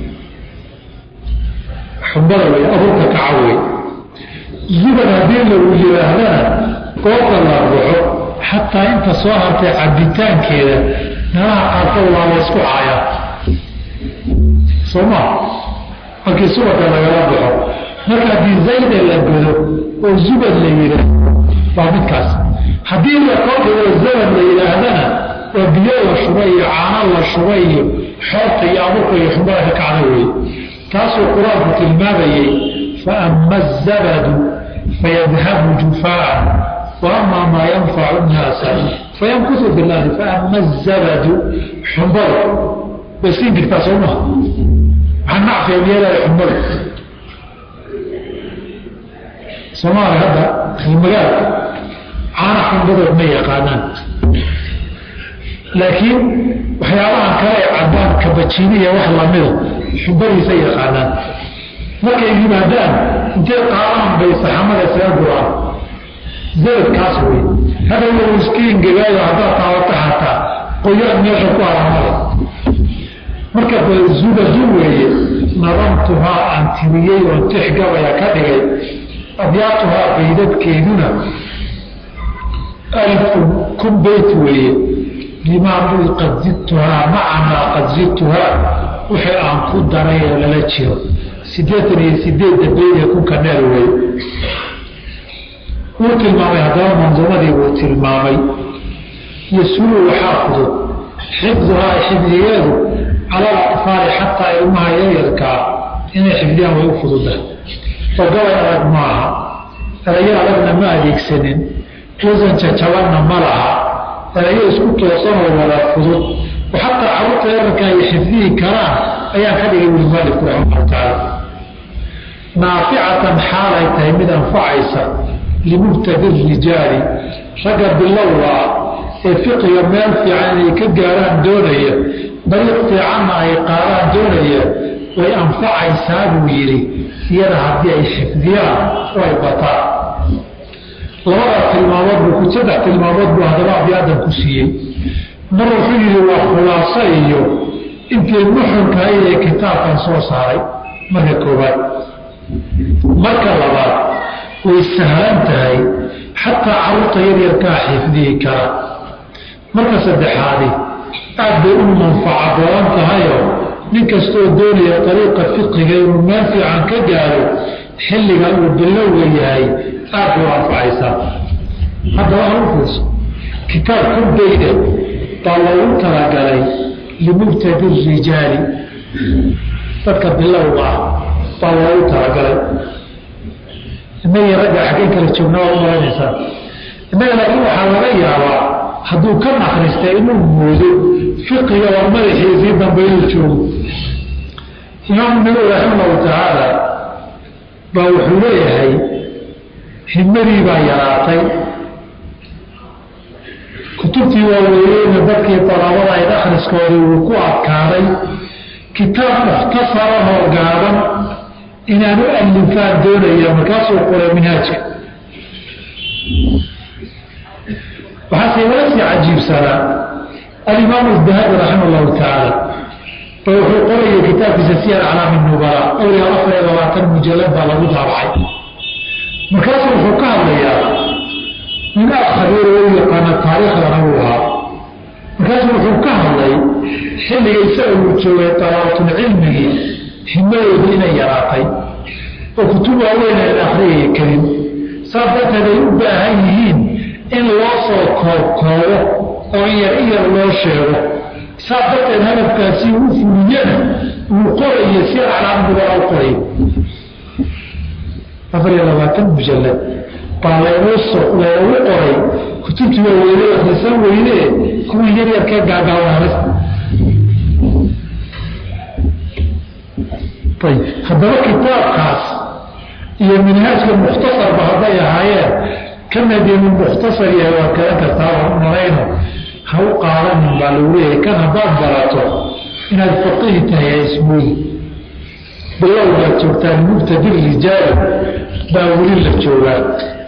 xumbada weye abuurka kaca weye zubad haddii lagu yidhaahdana goobta la ruxo xataa inta soo hartay cabitaankeeda meelaha qaarkood waa la ysku caayaa soo ma markii subaka lagala baxo marka haddii zayda la godo oo zubad la yidhaahdo waa midkaas haddii la kordhigo zabad la yidhaahdana waa biyo la shubay iyo caano la shubay iyo xoobta iyo abuurka iyo xumbada ka kacda weeye taasuu qur-aanku tilmaamayey faama azabadu fayadhabu jufaan waama maa yanfacu nnaasa fayamkutu fi lardi faama azabadu xumbadu way siin jirtaa soo maha maxaa nacfiga miyeelaya xumbadu soomaaliya hadda magaalka caana xumbadood ma yaqaanaan laakiin waxyaabahan kale ee caddaan kabajiiniya wax lamida xumbadiisa yaqaanaan markay yimaadaan intay qaadaan bay saxamada isaga guraan zabadkaas wey hada wuu iska ingegaayo haddaad taabata xataa qoyaan meesha ku haramada marka zubadu weeye nadamtuhaa aan tiriyey oo tix gabaya ka dhigay abyaatuhaa baydadkeeduna alfun kun beyt weeye limaa bui qad zidtuhaa maca maa qad zidtuhaa wixii aan ku daray ee lala jiro siddeetan iyo sideedda beyd ee kunka neer weeye wuu tilmaamay haddaba manduumadii wuu tilmaamay yasulu waxaa fudud xifduhaa xifdigeedu cala alatfaali xataa ilmaha yaryarkaa inay xifdiyaan way u fududahay oo gabay adag maaha erayo adagna ma adeegsanin wasan jajabanna ma laha erayo isku toosanoo wada fudud oo xataa carruurta yararka ay xifdihi karaan ayaan ka dhigay wuli maalifku raximah tacaala naaficatan xaalay tahay mid anfacaysa limubtadi rijaali ragga bilowga ah ee fiqiga meel fiican inay ka gaaraan doonaya dariiq fiicanna ay qaadaan doonaya way anfacaysaa buu yidhi iyada haddii ay xifdiyaan oo ay bataan labada tilmaamood buu saddex tilmaamood buu haddaba abyaadan ku siiyey mar wuxuu yidhi waa khulaaso iyo intii muxunkahay ee kitaabkan soo saaray marka koowaad marka labaad way sahlan tahay xataa carruurta yaryarkaa xifdiyi kara marka saddexaadi aad bay u manfaco badan tahayoo nin kastoo doonaya dariiqa fiqiga inuu meel fiican ka gaaro xilliga uu bilowga yahay aad bay u anfacaysaa haddaba hal fiirso kitaab ku beyda baa loogu talagalay limubtadi rijaali dadka bilowga ah baa loogu talagalay inagii ragga xaggeen kala joognaa waa u malanaysaa innaga laakiin waxaa laga yaabaa hadduu ka akristay inuu moodo fiqiga war madaxiisii dambe inuu joogo imaamu nawowi raximahullahu tacaala baa wuxuu leeyahay himadii baa yaraatay kutubtii waaweeyeyna dadkii dalabada ayd akhriskoodii wuu ku adkaaday kitaab mukhtasarahoo gaaban inaan u alifaan doonaya markaasuu qoray minhaajka waxaase wala sii cajiibsanaa alimaamu dahabi raxima allahu tacaala oo wuxuu qoraya kitaabkiisa siyar aclaami nubala awliya afar iyo labaatan mujalad baa lagu daabacay markaasuu wuxuu ka hadlayaa nin aad khabiir u yaqaana taariikhdana uu ahaa markaasuu wuxuu ka hadlay xilliga isaga uu joogay dalaabatulcilmigii himadoodu inay yaraatay oo kutub waaweyn aan akhriyaya karin saas darteed ay u baahan yihiin in loo soo koobkoobo oo in yar in yar loo sheego saas darteed hadafkaasi u fuliyana uu qorayo si aclaamdubala u qorayo afar iyo labaatan mujalad baa laynoo so laynagu qoray kutubtii waa weyne akhrisan weyne kuwa yaryarkee gaagaawanas ayb haddaba kitaabkaas iyo minhaajka mukhtasarba hadday ahaayeen kana dee min mukhtasar yahay waa garan kartaa malayno ha u qaadanin baa lagu leeyahay kan haddaad barato inaad faqihi tahay ha ismoodi bilowgaad joogtaan mubtadi rijaal baa weli la joogaa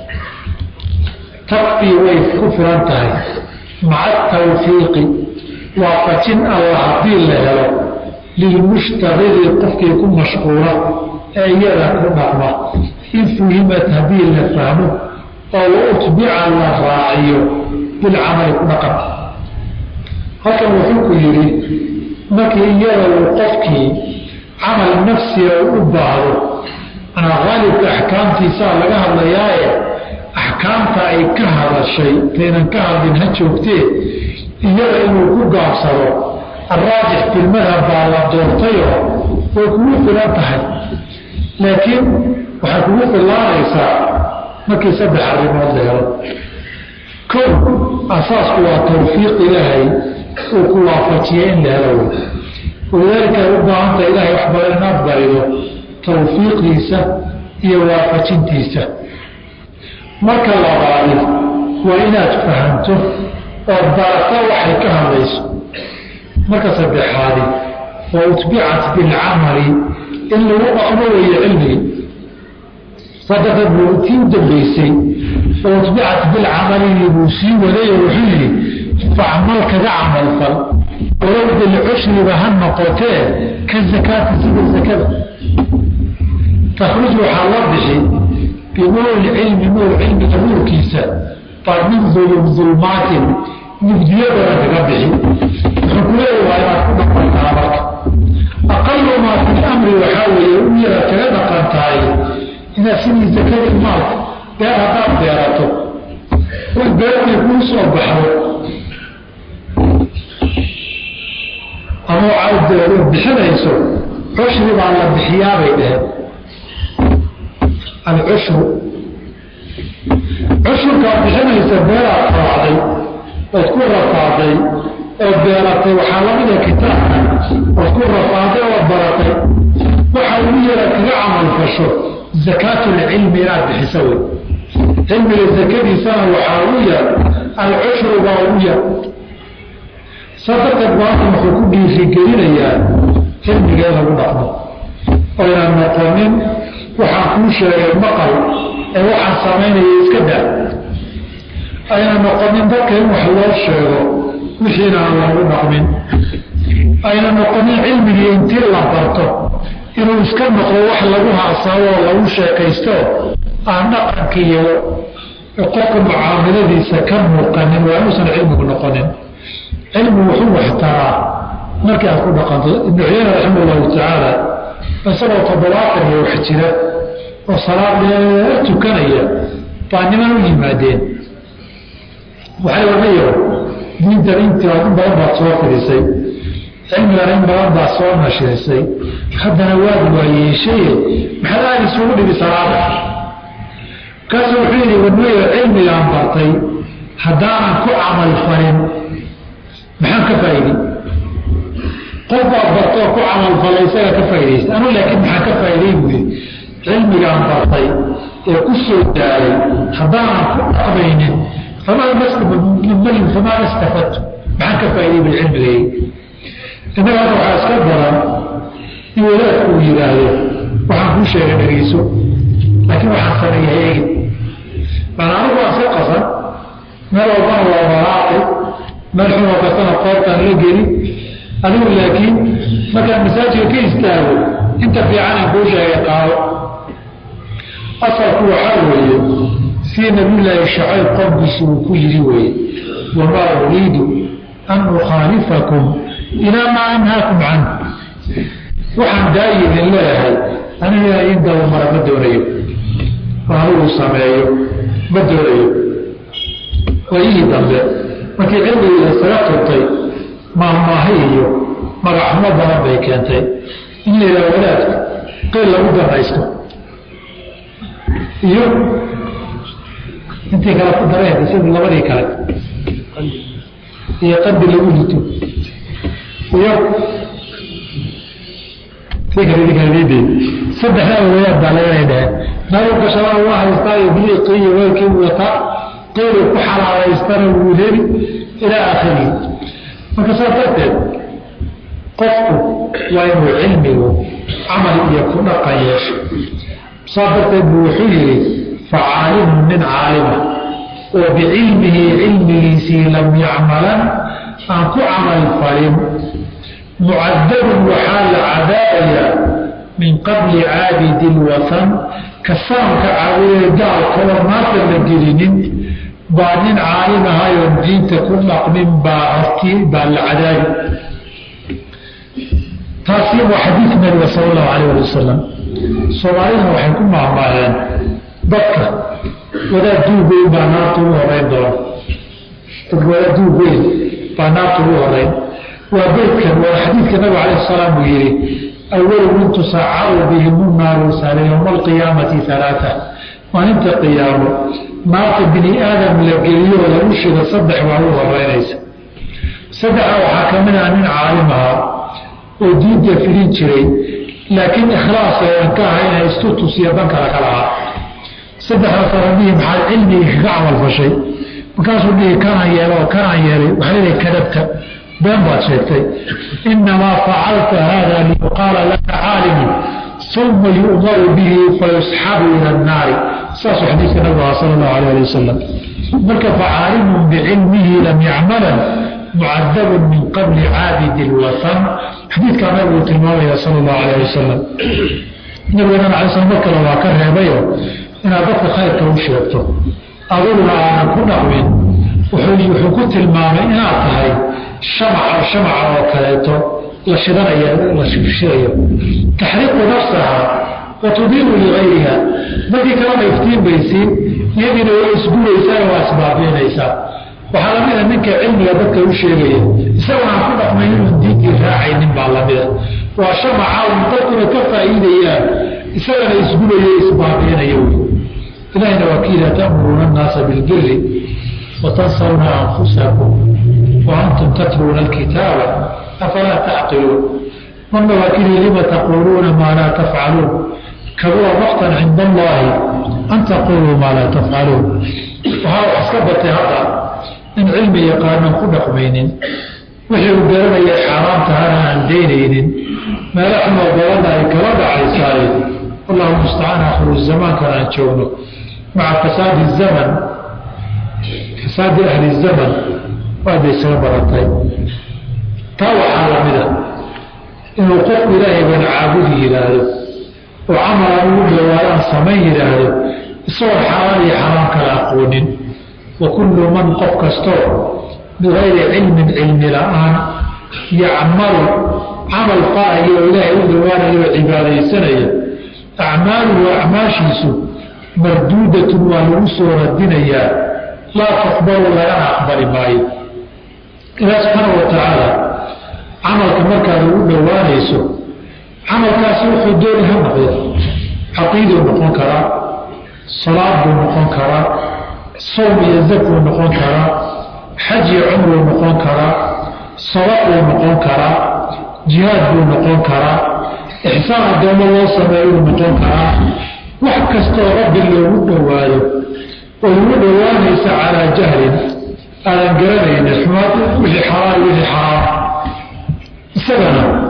takfii way ku filan tahay maca tawfiiqi waafajin alla haddii la helo lilmushtaqili qofkii ku mashquula ee iyada ku dhaqma in fuhimat haddii la fahmo oo wa utbica la raaciyo bilcamali ku dhaqan halkan wuxuu ku yidhi markii iyada uu qofkii camal nafsiga u baahdo anaa qaalibka axkaamtiisaa laga hadlayaaye axkaamta ay ka hadashay taynan ka hadlin ha joogtee iyada inuu ku gaabsado alraajix filmadhab baa la doortayoo way kugu filan tahay laakiin waxay kugu filaanaysaa markii saddex arrimood la helo kow asaasku waa tawfiiq ilaahay uu ku waafajiya in la helo walidaalika ay u baahanta ilaahay wax badan inaad barido tawfiiqdiisa iyo waafajintiisa marka labaadi waa inaad fahamto oo barato waxay ka hadlayso marka saddexaadi wa utbicat bilcamali in lagu dhaqmo weeye cilmigii sadaqad buu tii u dambaysay wa utbicat bilcamalini buu sii wadayo wuxuu yidhi facmal kaga camalfal walow bilcushriba ha noqotee ka zakaati sida zakada takhruj waxaa la bixi binuuri cilmi nuur cilmiga nuurkiisa baa min dulmaatin mugdiyadooda kaga bixi wuxuu ku leeya waa inaad ku dhaqantaa marka aqalu maa fi lamri waxaa weeye u yara kaga dhaqan tahay inaad sidii zakadii maalka beer haddaad beerato way beertay kuu soo baxdo ama waxaad bixinayso cushri baa la bixiyaabay dheheen alcushru cushurkaad bixinaysa beeraad raacday ood ku rafaaday oo beeratay waxaa lamida kitaabka ood ku rafaaday oo baratay waxa ugu yara kaga camalfasho zakaatulcilmi inaad bixiso wey cilmiga zakadiisana waxaa ugu yar alcushru baa ugu yar sadaqad baatan wuxuu ku dhiirigelinayaa cilmiga in lagu dhaqmo oynan noqonin waxaan kuu sheegay maqal ee waxaan samaynaya iska daa ayna noqonin dadka in wax loo sheego wixiina aan lagu dhaqmin ayna noqonin cilmigii intii la barto inuu iska noqdo wax lagu haasaabo oo lagu sheekaysto aan dhaqankiiyo qofka mucaamaladiisa ka muuqanin waa inuusan cilmigu noqonin cilmi wuxuu waxtaraa markii aad ku dhaqanto ibnu cuyeyna raxima allahu tacaala isagoo toddobaatan iyo wax jira oo salaad dheer tukanaya baa niman u yimaadeen waxay odhanayo diintan intaa in badan baad soo fidhisay cilmigan in badan baad soo nashirisay haddana waad waayeeshaye maxaad aad isugu dhibi salaada kaasu wuxuu yidhi wadmayo cilmigaan bartay haddaanan ku camal falin maxaan ka faa'iidi qof baad bartoo ku camalfalay isaga ka faaidaysta anu laakiin maxaan ka faa'iday buui cilmigaan bartay ee ku soo daaray haddaanan ku dhaqmaynin famaa istafadtu maxaan ka faa'iday bilcilmigay innaga hadda waxaa iska daran in wadaadku uu yidhaahdo waxaan kuu sheegay dhegeyso laakiin waxaan sameeya eegin baan anigu waan soo qasan meel walbana waa walaaqi meel xun oo kastana qoortaan la geli adigu laakiin markaan masaajidka ka istaago inta fiican aan kuu sheegay qaado asalku waxaa weeye sii nabiyullaahi shacayb qowmkiisi uu ku yidhi weeye wamaa uriidu an ukhaalifakum ilaa maa anhaakum canhu waxaan daayi idin leeyahay aniga in dabamara ma doonayo anigu sameeyo ma doonayo waayihii dambe markii cilmigiisa isaga turtay maahmaahi iyo magaxumo badan bay keentay in la yidhaha wadaadka qeyl lagu danaysto iyo intii kale ku dareen sida labadii kale iyo qadi lagu lito iyo saddexdaa wadaad baa laga dhaheen nabigu gashabaa waa haystaa iyo biliiqii iyo weelkii wataa qeylu ku xalaalaystana wuu heli ilaa aakhirihi marka saas darteed qofku waa inuu cilmigu camal iyo ku dhaqan yeesho saas darteed buu wuxuu yidhi facaalimun nin caalima oo bicilmihi cilmigiisii lam yacmalan aan ku camal falin mucadabun waxaa la cadaabayaa min qabli caabidi lwatan ka saamka caabudee gaalkaba maanta la gelinin baa nin caalim ahayoon diinta ku dhaqmin baa hortii baa la cadaabi taasi waa xadiid nabiga sala allahu alayh ali wasalam soomaaliduna waxay ku maahmaaheen dadka wadaad duug weyn baa naarta ugu horeyn doona dadka wadaad duug weyn baa naarta ugu horeyn waa beydkan waa xadiidka nabiga alayh salaam uu yihi awalu min tusacaru bihim naaru sale yowma alqiyaamati alaaa maalinta qiyaamo naarta bini aadam la geliyo oo lagu shido saddex baa u horeynaysa saddexa waxaa ka mid ah nin caalim ahaa oo diinta filin jiray laakiin ikhlaas ooan ka ahayna istutusiyo dan kale ka lahaa saddexdaas rabbihi maxaad cilmigii kaga camal fashay markaasuu dhihi kanaan yeelo oo kanaan yeelay waxaa leedahay kadabta been baad sheegtay inamaa facalta haada liyuqaala laka caalimun uma yu'maru bihi fayusxabu ila annaari saasuu xadiiska nabigu aha sala allahu alayh ali wasalam marka facaalimun bicilmihi lam yacmalan mucadabun min qabli caabidi lwatan xadiidkaa nabigu tilmaamaya sala allahu alayh wasalam nabigana alay slam mar kale waa ka reebayo inaad dadka khayrka u sheegto aduguna aanan ku dhaqmin wuxuu ku tilmaamay inaad tahay shamaca shamaca oo kaleeto la shidanaya la shidayo taxriiqu nafsaha wa tudiiru ligayriha dadkii kalena iftiin baysiin iyadiina waa isgubaysaa waa isbaabiinaysaa waxaa lamida ninka cilmiga dadka u sheegaya isagoo aan ku dhaqmayn inuun diintii raacaynin baa lamida waa shamaca un dadkuna ka faa'iidayaan isagana isgubaya isbaabiinaya wy ilahina waa kiila ta'muruuna annaasa bilbiri watansawna anfusakum wa antum tatluuna alkitaaba afalaa tacqiluun marna waa kili lima taquuluuna maa laa tafcaluun kabura maktan cinda allaahi an taquluu maa laa tafcaluun waxaa wax iska batay hadda in cilmi yaqaanan ku dhaqmaynin wixii uu garanaya xaaraamtahana aan daynaynin meelo xumoo badanna ay kala dhacaysaay wallahu mustacaan akhiru zamaankan aan joogno maca fasaadi zaman fasaadi ahli zaman waaday soo baratay taa waxaa lamida inuu qofku ilaahay baan caabudi yidhaahdo oo camalan ugu dhawaadaan samayn yidhaahdo isagoo xaaraan iyo xaraam kala aqoonin wa kullu man qof kastoo bigayri cilmin cilmi la-aan yacmalu camal faayo oo ilaahay u dhawaanayo oo cibaadaysanaya acmaaluhu acmaashiisu marduudatun waa lagu soo radinayaa laa tuqbalu lagana aqbali maayo ilaah subxaana wa tacaala camalka markaad ugu dhowaanayso camalkaasi wuxuu dooni ha noqdo caqiiduu noqon karaa salaad buu noqon karaa sowm iyo zakuu noqon karaa xaj iyo cumruu noqon karaa sadaquu noqon karaa jihaad buu noqon karaa ixsaan addoommo loo sameeyuu noqon karaa wax kastoo rabbi loogu dhowaado oo ugu dhowaanaysa calaa jahlin aadan garanaynin xumaad wixii xalaal wixii xaraam isagana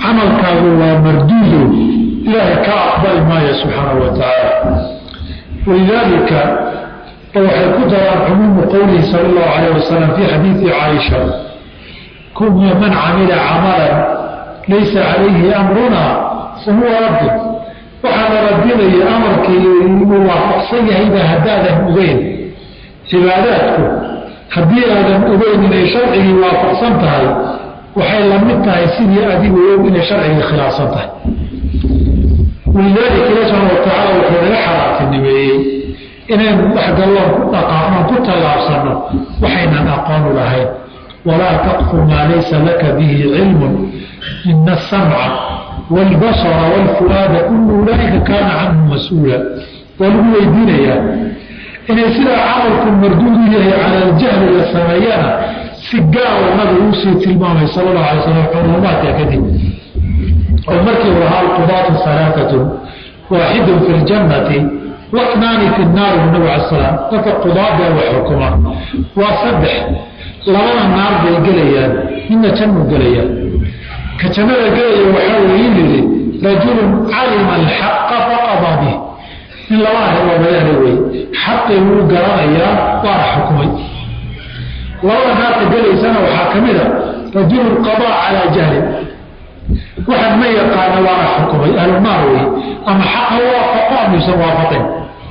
camalkaagu waa marduudo ilaahay ka aqbali maayo subxaanahu wa tacaala walidaalika waxay ku daraan cumuumu qowlihi sala allahu calayh wasalam fii xadiidi caaisha kuna man camila camalan laysa calayhi amruna fa huwa raddun waxaa la radinaya amarkii inuu waafaqsan yahayba haddaadan ogeyn cibaadaadku haddii aadan ogeyn inay sharcigii waafaqsan tahay waxay la mid tahay sidii adigu og inay sharcigii khilaafsan tahay walidaalika ilahi subxaana watacaala wuxuu naga xaraartinimeeyey inaynu dhexgalloon ku dhaqaaqnoon ku tallaabsanno waxaynan aqoonu lahayn walaa taqfu maa laysa laka bihi cilmun ina asamca wاlbasra wاlfuaada kulu ulaaika kaana canhu mas-uula waa lagu weydiinayaa inay sidaa camalku marduudu yahay cala aljahli la sameeyana si gaara nabigu usii tilmaamay sal اlahu alay slam culumaadka kadib oo markii uu lahaa alqudaatu alaaatun waaxidun fi ljannati wanaani fi naari bu nabig ala slam dadka qudaadee wax xukuma waa saddex labada naar bay gelayaan midna jannuu gelayaan ka jannada gelaya waxaa weeye yidhi rajulun calima alxaqa faqada bih in laba arrimoodayana wey xaqii wuu garanayaa waana xukumay labada naarta gelaysana waxaa ka mid a rajulun qadaa calaa jahlin waxaan ma yaqaana waana xukumay ahlunaar wey ama xaqa waafaqo amuusan waafaqin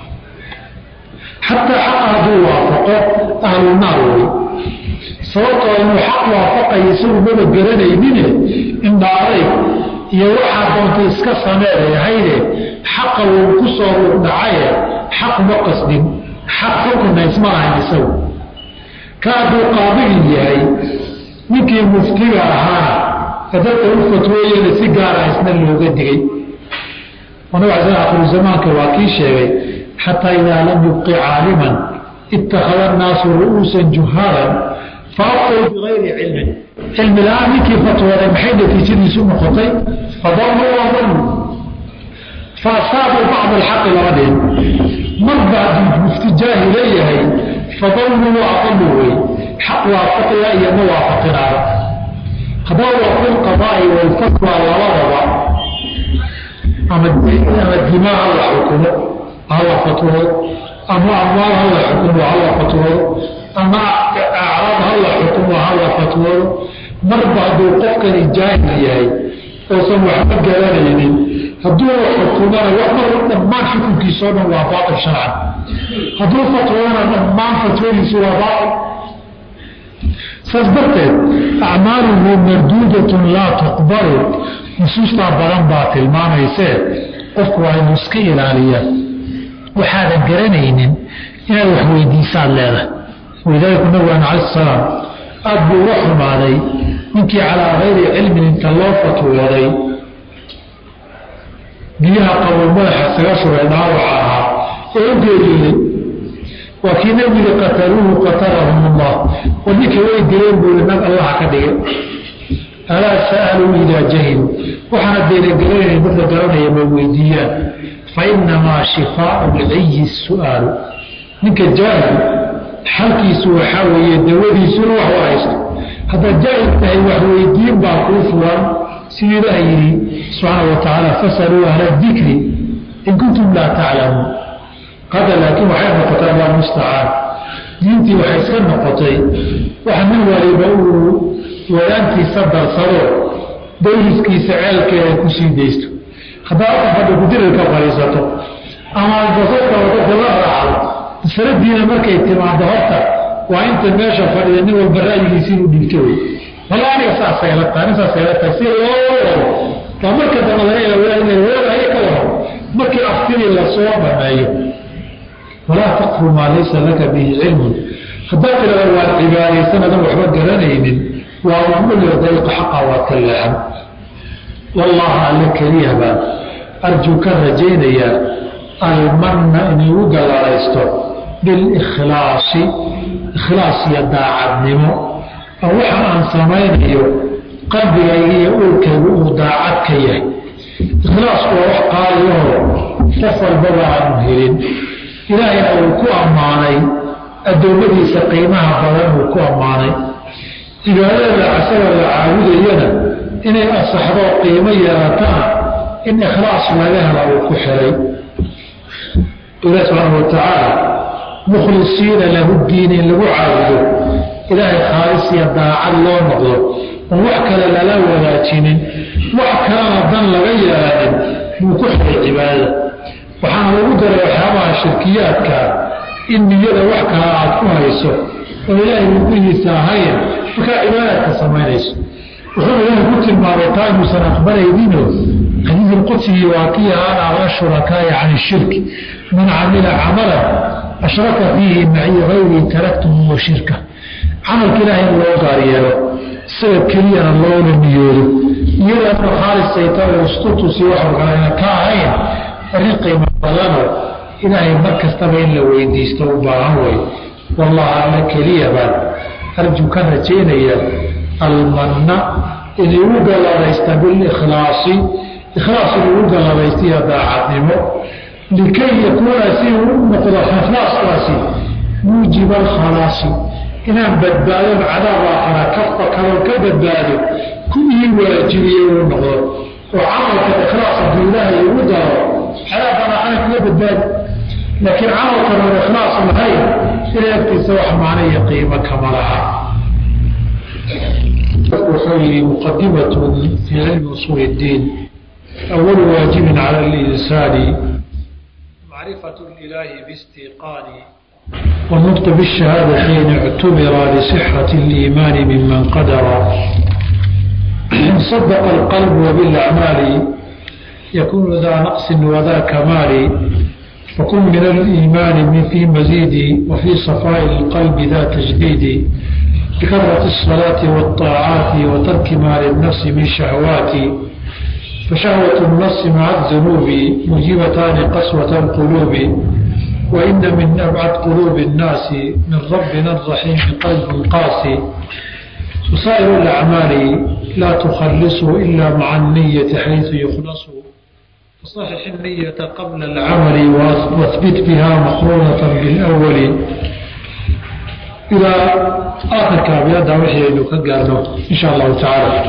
xataa xaqa hadduu waafaqo ahlunaar wey sababtoo inuu xaq waafaqayo isagu maba garanaynine indhaadayg iyo waxaa doonta iska sameeyahayde xaqa wuu ku soo rugdhacaye xaq ma qasdin xaq xukunna isma lahayn isagu ka hadduu qaabilin yahay ninkii muftiga ahaana ee dadka u fatwooyana si gaara isna looga digay nabig al akhiru zamaanka waa kii sheegay xataa idaa lam yubqi caaliman ittakhada annaasu ru'uusan juhaalan faaftow bigayri cilmin cilmi la-aan ninkii fatwooday maxay natiijadiisu noqotay fadaluu wadaluu faasaabuu bacd alxaqi lama dhihin marba hadduu mufti jaahi leeyahay fadaluu waadaluu wey xaq waafaqiya iyo ma waafaqinaaba haddaba waa fi lqadaa'i walfatwa labadaba ama ama dimaa hala xukumo hala fatwoodo ama amwaal hala xukumo hala fatwoodo ama acraab hala xukumo hala fatwoodo marba hadduu qofkani jaahil yahay oosan waxba garanaynin hadduu xukumana wax mar dhammaan xukunkiisao dhan waa baatil sharcan hadduu fatwoodana dhammaan fatwadiisu waa baatil saas darteed acmaaluhu marduudatun laa tuqbalu nusuustaa badan baa tilmaamaysee qofku waa inuu iska ilaaliya waxaadan garanaynin inaad wax weydiisaad leedahay walidaalika nabigaan cala salaam aada buu uga xumaaday ninkii calaa kayri cilmin inta loo fatwooday biyaha qabow madaxa isaga shubay dhaawaca ahaa ee u geeriyooday waa kii nabiga qataluuhu qatalahum allah war ninka way dileen buuli nag allaha ka dhigay alaa sa'aluu idaa jahilu waxaana deeragelanayna dadka garanaya ma weydiiyaan fa inamaa shifaau lciyi su'aalu ninka jaahil xalkiisu waxaa weeye dawadiisuna wax waraysto haddaad jaahil tahay wax weydiin baa kuu furan siduu ilaah yidhi subxaana wa tacaala fasaluu ahla dikri in kuntum laa taclamuun qada laakiin waxay noqotay allah mustacaan diintii waxay iska noqotay waxa nin waliba uu wadaantiisa darsado dawliskiisa ceelkeeda ku sii daysto haddaa fadha kudirirka fadhiisato ama basadka wadada la raacdo masaladiina markay timaado horta waa inta meesha fadhida nin walba ra'yigiisi inuu dhiibto wey walla aniga saasay la tahay saasay la tahay si loo wado waa marka dambe laga ila inay wadahay ka wado markii aftidii lasoo dhameeyo walaa taqfu maa laysa laka bihi cilmun haddaa tirada waad cibaadaysan adan waxba garanaynin waa mamulio dariiqa xaqa waad ka leexan wallaha alle keliya baan arjuu ka rajaynayaa almanna inuu gallaraysto bilikhlaasi ikhlaas iyo daacadnimo oo waxa aan samaynayo qalbigayga iyo uurkaygu uu daacad ka yahay ikhlaasku waa wax qaaliyaho qof walbaba aanu helin ilaahayna uu ku ammaanay addoommadiisa qiimaha badan uu ku ammaanay cibaadada asagoo la caabudayana inay asaxdoo qiimo yeelatana in ikhlaas laga hela uu ku xiray ilahi subxaana wa tacaala mukhlisiina lahu diin in lagu caabudo ilaahay khaalis iyo daacad loo noqdo oon wax kale lala wadaajinin wax kalena dan laga yeelanin buu ku xiray cibaadada waxaana lagu daray waxyaabaha shirkiyaadkaa in niyada wax kale aad ku hayso oo ilaahay rugihiisa ahayn markaa cibaadaadka samaynayso wuxuu ilaahay ku tilmaamay taa inuusan aqbalaynino xadiid ilqudsigii waa kii ahaan ala shurakaaya can ishirki man camila camalan ashraka fiihi maci gayrii taraktuhu wa shirka camalka ilaahay in loo gaar yeelo isaga keliyana loola niyoodo iyadaana khaalisayta oo istutusi waxu kalena ka ahayn arrin qiimo badano ilaahay mar kastaba in la weydiisto u baahan way wallahi alla keliya baan arju ka rajaynaya almanna inay u galladaysta bilikhlaasi ikhlaas inuu u galladaystiyo daacadnimo likay yakuuna si uu u noqdo ikhlaaskaasi muujiba alkhalaasi inaan badbaadon cadaab aakhara kafa kaloo ka badbaado ku ii waajibiye uu noqdo oo camalka ikhlaas hadduu ilaahay ugu daro cadaabaan aakhara kaga badbaadi laakiin camalkan oon ikhlaas lahayn ilaa agtiisa wax macno iyo qiimo kama laha wuxuu yihi muqadimatun fii cilmi usuuli اddiin awalu waajibin cala اlinsaani macrifatu اlilaahi bistiqaani والنطق بالشهادتين اعتبر لصحة الإيمان ممن قدر إن صدق القلب وبالأعمال يكون ذا نقص وذا كمال وكن من الإيمان من في مزيد وفي صفاء القلب ذا تجديد بكثرة الصلاة والطاعات وترك ما للنفس من شهوات فشهوة النفس مع الذنوب مجيبتان قسوة القلوب وإن من أبعد قلوب الناس من ربنا الرحيم قلب قاسي وسائر الأعمال لا تخلص إلا مع النية حيث يخلص فصحح النية قبل العمل واثبت بها مقرونة بالأول إلى آخر كابيات وحي إنه كقارنه إن شاء الله تعالى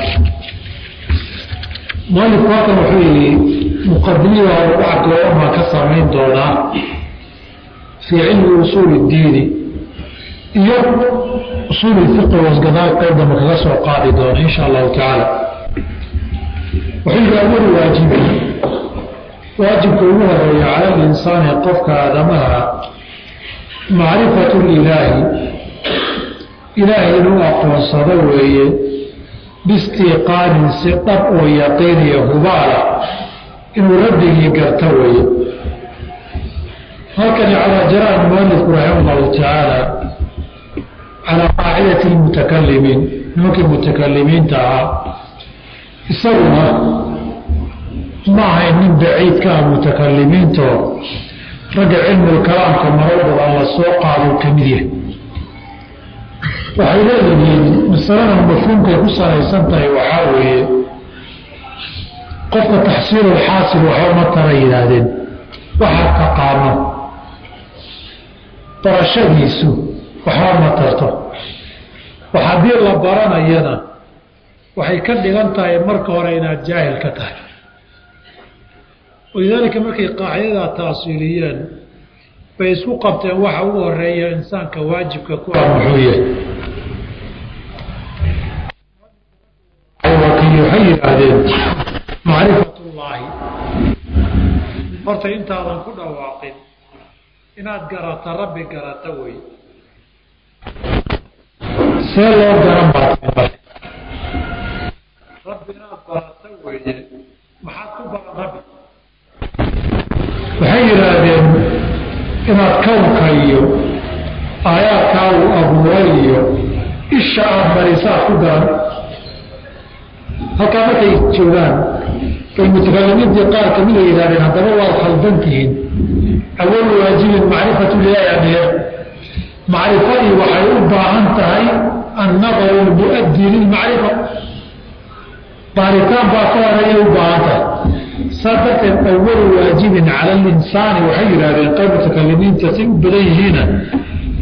مالك واقع وحي مقدمي وأربعة وما كسرين دونا في علم أصول الدين iyo usuul fiqi wasgadaal qaybdama kaga soo qaadi doona insha allahu tacaala wuxuu yihi awal waajibi waajibka ugu horeeya cala linsaani qofka aadamaha macrifatu lilaahi ilaahay inuu aqoonsado weeye biistiqaanin si dhab oo yaqiiniya hubaala inuu rabbigii garto weeye halkani calaa jaraan mualifku raxima allahu tacaala calaa qaacidati lmutakalimiin nimankii mutakalimiinta ahaa isaguna ma ahayn nin baciid ka ah mutakalimiintoo ragga cilmulkalaamka marar badan la soo qaadou ka mid yahay waxay leeyihiin masaladan mafhuumkay ku salaysan tahay waxaa weeye qofka taxsiilulxaasil waxba ma tara yidhaahdeen waxaa taqaano barashadiisu waxba ma tarto wax haddii la baranayana waxay ka dhigan tahay marka hore inaad jaahil ka tahay walidaalika markay qaacidadaa taasiiliyeen bay isku qabteen waxa ugu horeeya insaanka waajibka ku ah muxuu yahay waxay yidhaahdeen macrifatullaahi horta intaadan ku dhawaaqin inaad garata rabbi garata wey see loo garan baa rabbi inaad barata weeye maxaad ku baran rabbi waxay yidhaahdeen inaad kownka iyo aayaadkaa uu abuuray iyo isha aad marisaad ku garan halkaa markay joogaan bay mutakalimiintii qaar kamid a yidhahdeen haddaba waad khaldan tihiin awalu waajibin macrifatu lilaahi ameer macrifadii waxay u baahan tahay annadaru lmuaddi lilmacrifa baaritaan baa ka horeeya u baahan tahay saa darteed awalu waajibin cala alinsaani waxay yidhahdeen qayb mutakalimiinta say u badan yihiina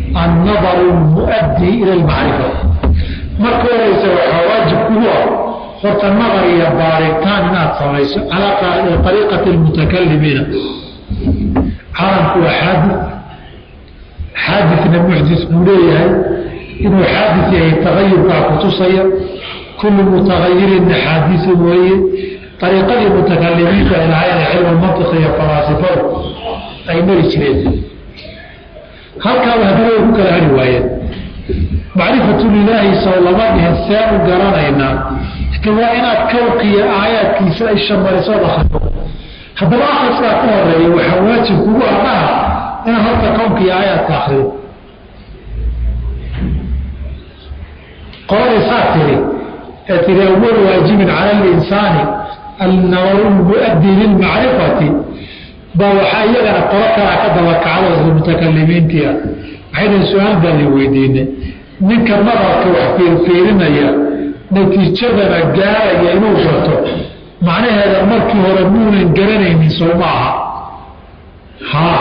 annadaru lmuaddi ila lmacrifa marka horeysa waxaa waajib kugu ah horta naqar iyo baaritaan inaad samayso calaa ariiqati lmutakalimiina caalamku waa xaadi xaadina muxdis buu leeyahay inuu xaadis yahay tagayurkaa kutusaya kullu mutagayirinna xaadisu weeye ariiqadii mutakalimiinta ilahayn cilmu mantiq iyo falaasifadu ay mari jireen halkaaba haddana way ku kala hari waayeen macrifatu lilaahi sow lama dhihin seen u garanaynaa laakiin waa inaad kawqiya aayaadkiisa ay shamarisood akrido haddaba akriskaa ka horeeya waxaa waajib kugu adhaha inaad horta kownkiiyo aayaadka akrido qoladii saa tiri ee tiri awal waajibin cala alinsaani annadaru lmuaddi lilmacrifati baa waxaa iyagana qolo kalaa ka dabakacdo isla mutakalimiintia waxayna su-aal baan i weydiinay ninka nadarka wax fiirfiirinaya natiijadana gaaraya inuu garto macnaheeda markii hore muunan garanaynin soo ma aha haa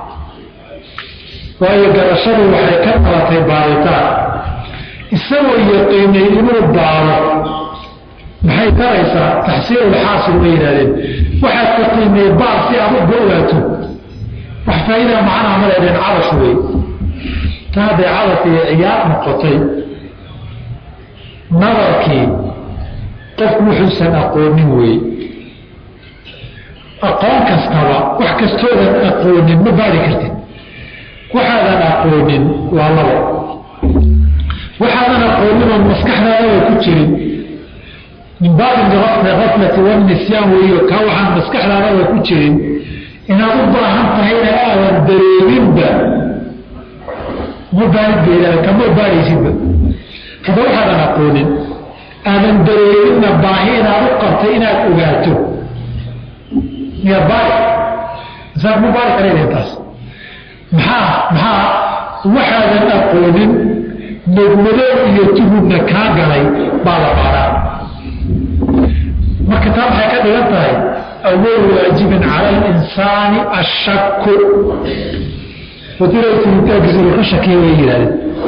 waayo garashadu waxay ka qabatay baaritaan isagoo yaqiinay inuu baaro maxay taraysaa taxsiilulxaasil bay yidhahdeen waxaad ka qiimay baar si aad u ogaato wax faa'iidaa macnaha ma leedeen cabash wey ta hadday cabas iyo ciyaar noqotay nadarkii qofku wuxuusan aqoonin wey aqoon kastaba wax kastoodan aqoonin ma baari kartid waxaadan aqoonin waa labo waxaadan aqoonin oo maskaxdaadaba ku jirin min baabi aflati wanisyaan weeyo kaa waxaan maskaxdaadaba ku jirin inaad u baahan tahayna aadan dareeminba ma baarid kama baaraysidba kada waxaadan aqoonin aadan dareeminna baahi inaad u qabtay inaad ogaato miya baari saa ma baari karaydeen taas maxaa maxaa waxaadan aqoonin madmadow iyo tuhubna kaa galay baa la baaraa marka taa maxay ka dhigan tahay awal waajibin cala alinsaani ashaku wadiraysinitaankiisa ka shakiya way yihahdeen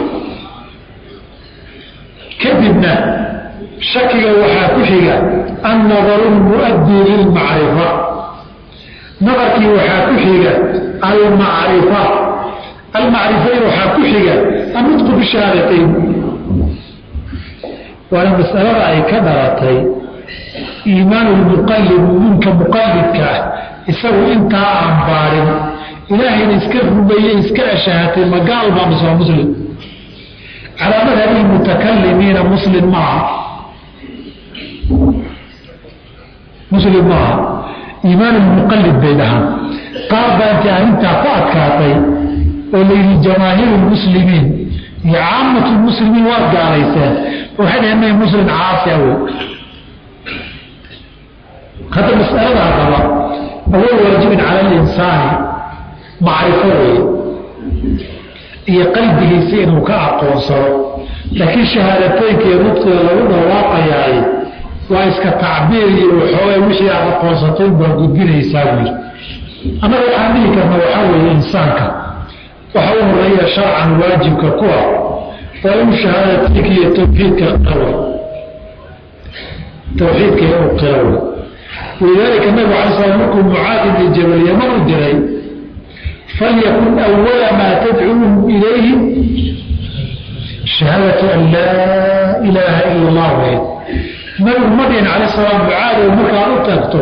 kadibna shakiga waxaa ku xiga annadaru lmuaddi lilmacrifa nadarkii waxaa ku xiga almacrifa almacrifayn waxaa ku xiga annutqu bishahaadatayn waana masalada ay ka dhalatay iimaan lmuqalid ninka muqalidka ah isagu intaa aan baarin ilaahayna iska rumeeye iska ashahatay magaal baa mise waa muslim calaa madhabi lmutakalimiina muslim maaha muslim maaha iimaan lmuqalid bay dhahaan qaar baa intay arrintaa ku adkaatay oo layidhi jamaahiiru lmuslimiin iyo caamatu lmuslimiin waad gaalayseen waxay dhaheen may muslim caasiya wey hadda masaladaa qaba awal waajibin cala alinsaani macrifo weeye iyo qalbigiisa inuu ka aqoonsado laakiin shahaadateynka iyo nudqiga lagu dhawaaqayaay waa iska tacbiir iyo waxoogay wixii aad aqoonsatay baa gudbinaysaa wiil annaga waxaan dhihi karna waxaa weeye insaanka waxa u horeeya sharcan waajibka ku ah waa inuu shahaadateynka iyo tawxiidka qirawe tawxiidka inuu qirawe walidaalika nabigu alay slam markuu mucaad ibni jabal yaman u diray falyakun awala maa tadcuuhum ilayhi shahaadatu an laa ilaaha ila allah weyd nabigu ma dhihin cala salaam mucaad oo markaad u tagto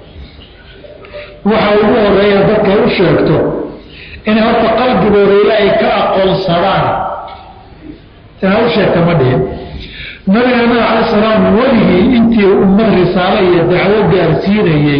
waxa ugu horeeya dadkay u sheegto inay horta qalbigooda ilaahay ka aqoonsadaan inaad u sheegta ma dhihin nabiga nabi cala salaam weligii intii ummad risaalo iyo dacwo gaarsiinayey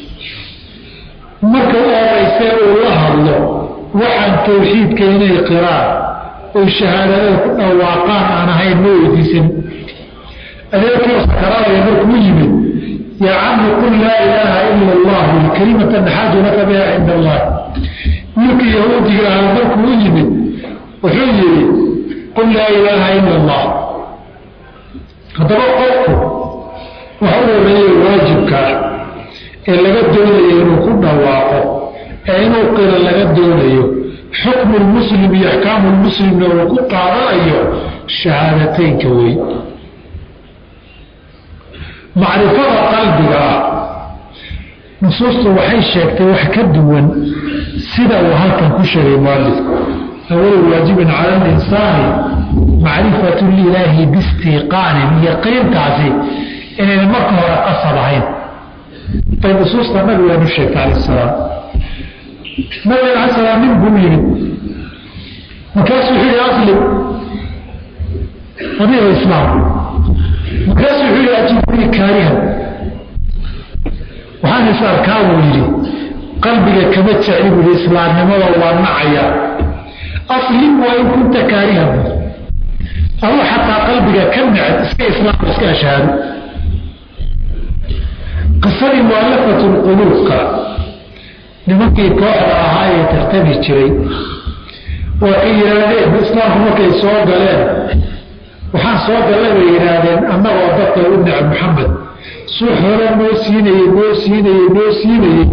marka u horeysee uu la hadlo waxaan tawxiidka inay qiraan oy shahaadada ku dhawaaqaan aan ahayn ma weydiisan adeerkii sakaraadaya markuu yimid yaa cami qul laa ilaaha ila allah kalimata naxaaju laka biha cinda allah wiilkii yahuudiga ahaa markuu u yimid wuxuu yihi qul laa ilaaha ila allah haddaba qofku waxa u horeeya waajibkaa ee laga doonayo inuu ku dhawaaqo ee inuu qiro laga doonayo xukmu lmuslim iyo axkaamu lmuslimna uu ku qaadanayo shahaadateynka wey macrifada qalbiga ah nusuustu waxay sheegtay wax ka duwan sida uu halkan ku sheegay mualifku awalu waajibin cala alinsaani macrifatu lilaahi biistiqaanin yaqiintaasi inayna marka hore qasab ahayn bay nusuusta nabigeenu sheegtay calayh salaam nabigen ala salaam nin buu yimid markaasuu wuxuu yihi aslim adigo islaam markaasuu wuxuu yihi ajibnii kaarihan waxaan is arkaa buu yidhi qalbiga kama jecli buu yihi islaamnimada waa nacaya aslim waa in kunta kaarihan adu xataa qalbiga ka neced iska islaam iska ashaado qisadii mualafatu lquluubka nimankii kooxda ahaa ee tartami jiray waxay yidhaahdeen islaamku markay soo galeen waxaan soo gallay bay yidhaahdeen annagoo dadka u necb maxamed suu hore noo siinayey noo siinayey noo siinayey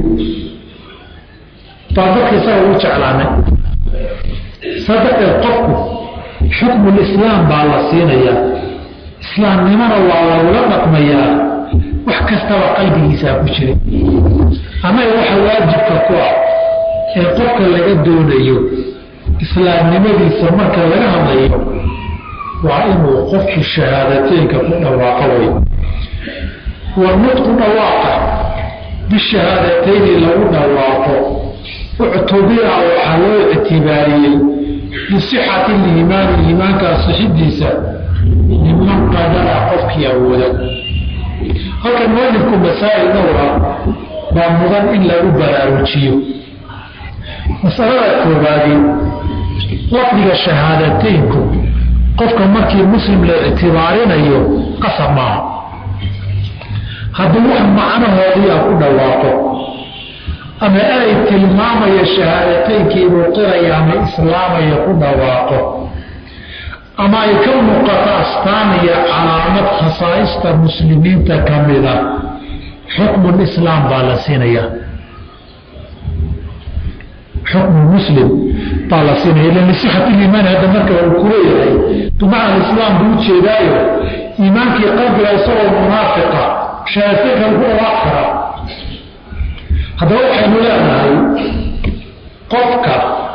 baan dadka isaga u jeclaanay saa darteed qofku xukmulislaam baa la siinayaa islaamnimona waa lagula dhaqmayaa wax kastaba qalbigiisaa ku jira annaga waxa waajibka ku ah ee qofka laga doonayo islaamnimadiisa marka laga hadlayo waa inuu qofku shahaadateynka ku dhawaaqo way waa nudku dhawaaqa bishahaadateynii lagu dhawaaqo uctubira waxaa loo ictibaariyey bisixati liimaani iimaankaa sixidiisa liman qadara qofkii awooda halkan mualifku masaa'il dhowra baa mudan in lagu baraarujiyo masalada koobaadi lafdiga shahaadateynku qofka markii muslim la ictibaarinayo qasab maaha hadduu wax macnahoodiia ku dhawaaqo ama erey tilmaamaya shahaadateynki inuu qiraya ama islaamaya ku dhawaaqo ama ay ka muuqato astaan iyo calaamad khasaa'ista muslimiinta ka mida xukmulislaam baa la siinaya xukmu muslim baa la siinaya ila lisixati liimaan hadda marka uu ku leeyahay bimacna islaam buu ujeedaayo iimaankii qalbiga isagoo munaafiqa shahaadateynka lagu dhawaaq karaa haddaba waxaynu leenahay qofka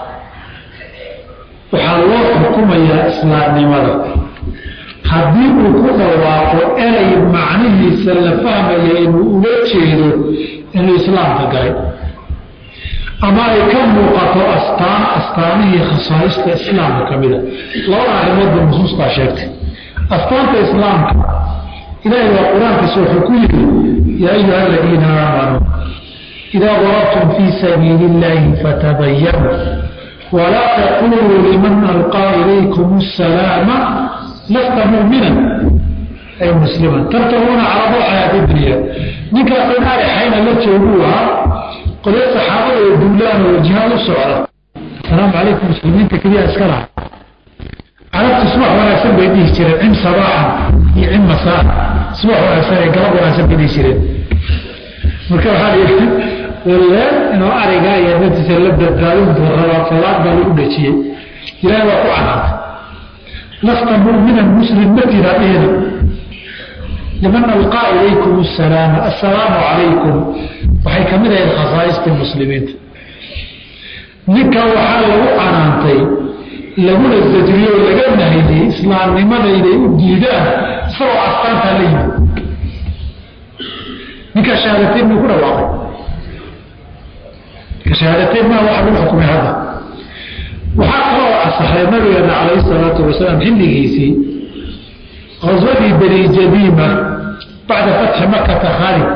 waxaa loo xukumayaa islaamnimada haddii uu ku dhawaaqo erey macnihiisa la fahmaya inuu uga jeedo inuu islaamka galay ama ay ka muuqato astaan astaanihii khasaa'ista islaamka ka mida labada arrimoodba nusuustaa sheegtay astaanta islaamka ilaahay waa qur-aankiisa wuxuu ku yidhi yaa ayuha aladiina aamanuu idaa darabtum fii sabiili illaahi fatabayanuu walaa taquluu liman alqaa ilaykum asalaama lasta mu'minan ay musliman tartabuuna calaa xayaati dunya ninkaas inaari xayna la jooguu ahaa qolya saxaabada oo duulaan oo jihaad u socda asalaamu calaykum muslimiinta keliya iska laha carabtu subax wanaagsan bay dhihi jireen cim sabaaxan iyo cim masaan subax wanaagsan ee galab wanaagsan bay dhihi jireen marka waxaa la yidhi walle inuu arigaa iyo naftiisa la badbaadin buu rabaa salaad baa lagu dhejiyey ilaahay waa ku canaantay lasta mu'minan muslim ma tira dhihina liman alqaa ilaykum asalaama assalaamu calaykum waxay ka mid ahayd khasaaistii muslimiinta ninka waxaa lagu canaantay laguna sajriyo oo laga nahiyey islaamnimada inay u diidaan isagoo astaantaa la yimid ninkaa shahaadateyn buu ku dhawaaqay shahaadateyn maa waxa lagu xukumay hadda waxaa kaloo asaxay nabigeena calayhi salaatu wasalaam xilligiisii qaswadii bani jadiima bacda fatxi makata khaalid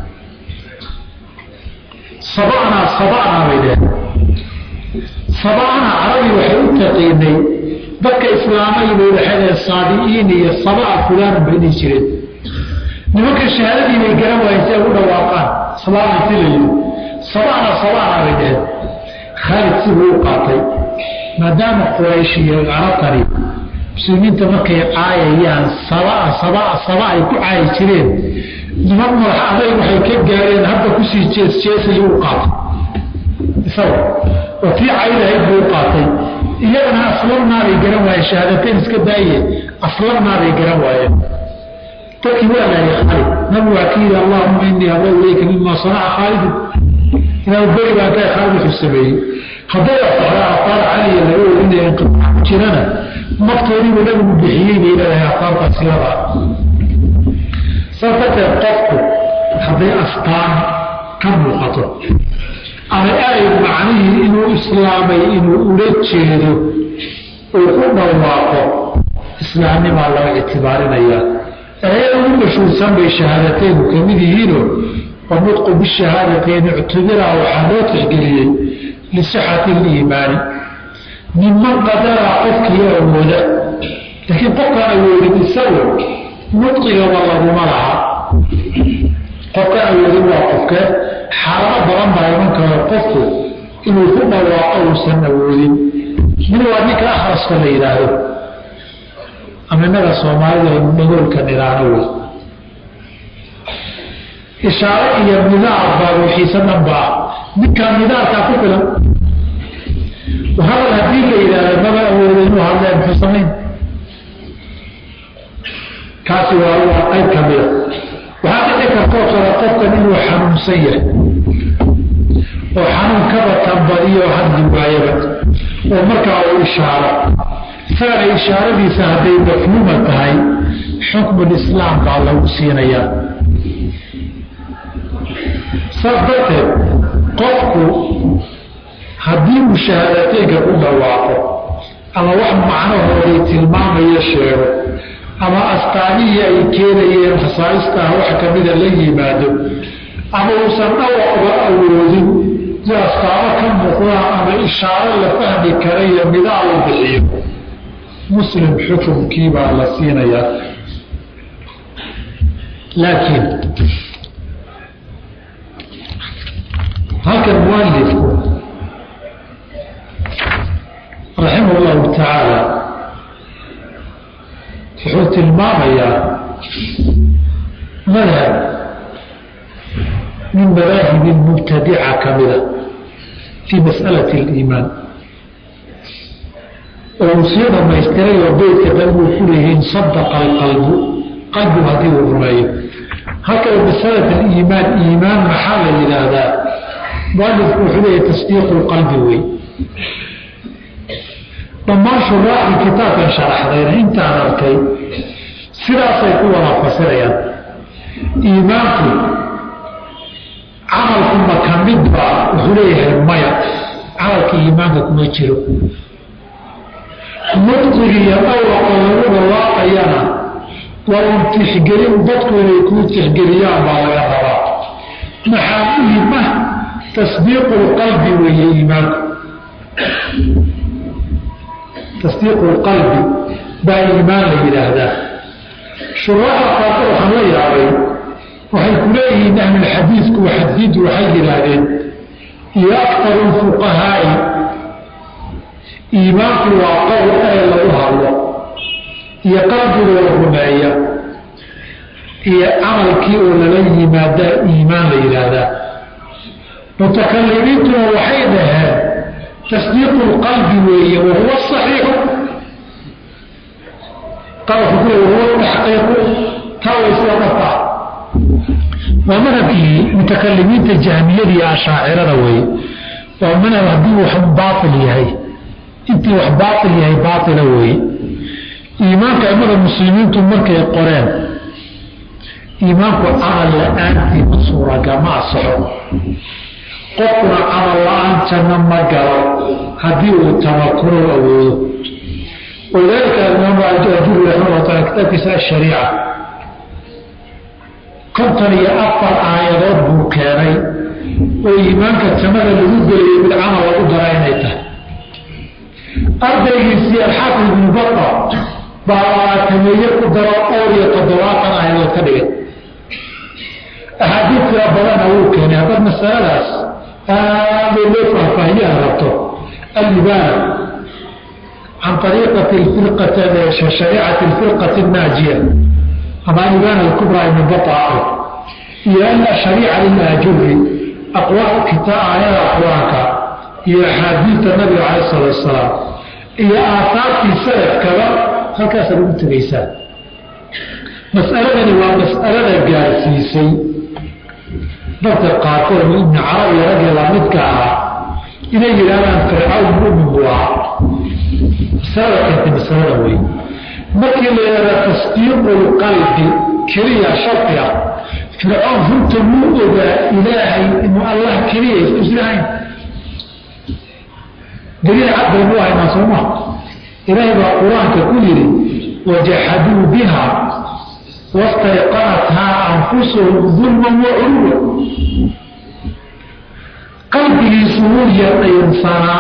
saba'naa saba'naa bay dheheen saba'naa carabi waxay u taqiinay dadka islaamay bay dhexedeen saadi'iin iyo saba'a fulaan bay dhihi jireen nimanka shahaadadii bay garan waayeen si ay u dhawaaqaan islaamay si la yidhi saba'naa saba'naa bay dheheen khaalid sibuu u qaatay maadaama quraysh iyo carabtani muslimiinta markay caayayaan sabaa sabaa saba ay ku caayi jireen niman madax aday waxay ka gaareen hadda kusii jeesjeesay u qaatay isaga oo tii caydahayd buu u qaatay iyagana aslamnaabay garan waayeen shahaadateyn iska daaye aslamnaabay garan waayeen dadkii waa laayay khaalid nabi waa ka yidhi allahuma inii abra ilayka mima sanaca khaalidun inaa beri baan ka khaalid wuxuu sameeyey hadday asaxda afaar caliya laga orinaya inqibaac ku jirana naftoodiibuu nabigu bixiyey bay leedahay afaartaas silada saas darteed qofku hadday astaan ka muuqato ama ay macnihii inuu islaamay inuu ula jeedo uu ku dhawaaqo islaamnimaa laga ictibaarinayaa ee ugu mashhuursan bay shahaadateenu ka mid yihiino wanutqu bishahaadateeni ictubiraa waxaa loo tixgeliyey lisixati liimaani minman qadaraa qofkii awooda laakiin qofkaan awoodin isagu nudqigaba laguma laha qofkaan awoodin waa qofkee xaalado badan baa iman karo qofku inuu ku dhawaaqo uusan awoodin mid waa ninka akhraska la yidhaahdo ama innaga soomaalida aynu dhagoolka nidhaahno wey ishaare iyo nidaar baa wixiisa dhan baa ninkaan nidaarkaa ku filan hadal haddii la yidhaahdo maba awoodo inuu hadlee muxuu samayn kaasi waa waa qayb ka mida waxaa dhici kartoo kale qofkan inuu xanuunsan yahay oo xanuun kaba tambadiyo hadli waayaba oo markaa uu ishaaro isagana ishaaradiisa hadday mafhuuma tahay xukmulislaam baa lagu siinayaa saas darteed qofku haddii uu shahaadateynka ku dhawaaqo ama wax macnahooday tilmaamayo sheego ama astaanihii ay keenayeen khasaa'istaah wax kamida la yimaado ama uusan dhawaqba awoodin si astaamo ka muuqdaan ama ishaaro la fahmi karayo midaa uu bixiyo muslim xukumkii baa la siinayaa laakiin halkan mualifku raximah llahu tacaala wuxuu tilmaamayaa madhab min madaahibi mubtadica ka mida fii mas'alati aliimaan oo uu sii dhamaystiray oo beydka dan uu ku leeyihiin sadaqa alqalbu qalbigu haddii uu rumeeyo halkaba masalat aliimaan iimaan maxaa la yidhaahdaa mualifku wuxuu leeyahy tasdiiqu lqalbi wey dhammaan shuraaxii kitaabkan sharaxdayna intaan arkay sidaasay ku wada fasirayaan iimaanku camalku ma ka mid baa wuxuu leeyahay maya camalka iimaanka kuma jiro nudqigiiyo dhawraqa lagu dhawaaqayana waa un tixgelin dadku inay kuu tixgeliyaan baa laga rabaa maxaa muhima tasdiiqu lqalbi weeye iimaanku tasdiiqu lqalbi baa iimaan la yidhaahdaa shuraaxa qaarka waxaan la yaabay waxay ku leeyihiin ahlulxadiidku xadiidu waxay yidhaahdeen iyo aktaru lfuqahaa'i iimaanku waa qowl ee lagu hadlo iyo qalbigoo rumeeya iyo camalkii oo lala yimaadaa iimaan la yidhaahdaa mutakalimiintuna waxay dhaheen tasdiiqu lqalbi weeye wahuwa saxiixu qalabku kule wahuwa taxqiiqu taa way sida dhafaa waa madhabkii mutakalimiinta jahmiyada iyo ashaacirada weeye waa madhab haddii wax baail yahay intii wax baail yahay baaila weeye iimaanka imada muslimiintu markay qoreen iimaanku camal la-aantii ma suuragama asaxo qofkuna camal la-aan janno ma galo haddii uu tamakuro awoodo walidaalika imaam ajuri raximah taala kitaabkiisa ashariica konton iyo afar aayadood buu keenay oo iimaanka jannada lagu gelayo mid camal lagu dara inay tahay ardaygiisii alxaafid ibnu bata baa labaatameeye ku daro dhowr iyo toddobaatan aayadood ka dhigay axaadiid tira badanna wuu keenay haddaad masaladaas aada loo faahfaahiyaha rabto alibaana can ariiqati shariicati alfirqati annaajiya ama alibaana alkubraa ibnu bata iyo ana shariica lilaajuri aqwaal kitaa aayada qur-aanka iyo axaadiidta nabiga cala salatu wasalaam iyo aahaartii salafkaba halkaasaad ugu tegaysaa mas'aladani waa mas'alada gaarsiisay dadka qaarkood ibni carabi raggii lamidka ahaa inay yidhahdaan fircawn mumin buu ahaa masalada keentay masalada wey markii la yidhahda tasdiiqulqalbi keliya shardi ah fircoon runta muu ogaa ilaahay inuu allah keliya islahayn daliil cad baynu haynaa sooma ilaahay baa qur-aanka ku yidhi wajaxaduu biha wastayqanathaa anfusuhum dulman wa culuwa qalbigiisu wuu yaqaynsanaa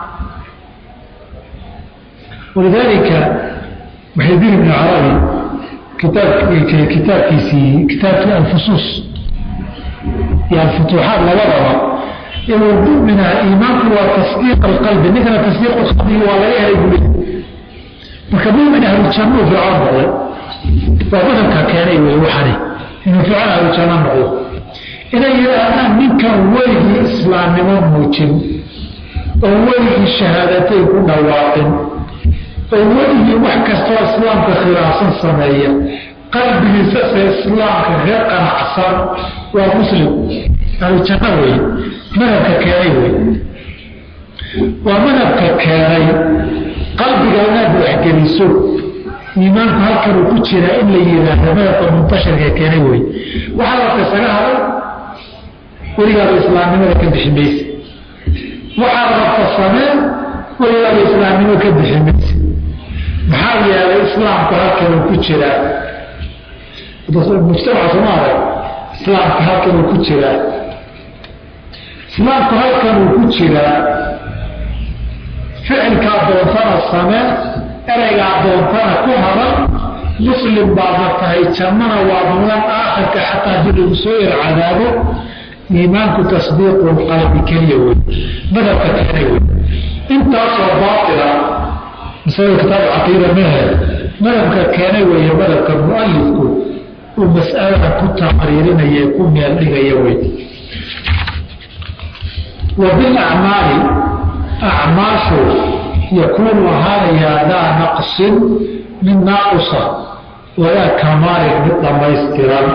walidaalika muxidiin ibnu carabi kitaab kitaabkiisii kitaabkii alfusuus iyo alfutuuxaat labadaba inuu mumina iimaanku waa tasdiiq alqalbi ninkana tasdiiq qalbigi waa laga helay buli marka mumin ahlujannu fircoon noqday waa madabka keenay wey waxani inuu fircoon ahlujanno noqdo inay yidhaahdaan ninkan weligii islaamnimo muujin oo weligii shahaadatay ku dhawaaqin oo weligii wax kastoo islaamka khilaafsan sameeya qalbigiisase islaamka ka qanacsan waa muslim ahlujanno wey madabka keenay wey waa madabka keenay qalbiga inaad waxgeliso iimaanku halkanuu ku jiraa in la yihaahdo madabka muntashirka keenay wey waxaa la rabta isaga haday weligaaba islaamnimada ka bixi mayse waxaad rabta sameen weligaaba islaamnimo ka bixi mayse maxaa yeelay islaamku halkanuu ku jiraa mujtamaca soomaaliya islaamka halkanuu ku jiraa islaamku halkanuu ku jiraa ficilkaa doontana samee ereygaa doontana ku hadan muslim baadna tahay jannana waa mudan aakhirka xataa dib lagu soo yar cadaabo iimaanku tasdiiqu qalbi keliya wey madabka keenay wey intaasoo baatila masalada kitaab caqiida mehe madabka keenay weeye madabka mualifku uu mas'alada ku taqriirinaya ku meel dhigaya wey wa bilacmaali acmaashu yakuunu ahaanayaa daa naqsin mid naaqusa walaa kamaalin mid dhammaystiran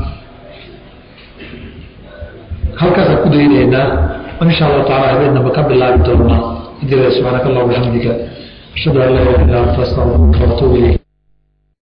halkaasaan ku daynaynaa insha allahu tacala habeenaba ka bilaabi doonaa idila subxaanaka allah bixamdika ashhadu an laa ilaha illa anta astaغfiruka waatuubu ilayk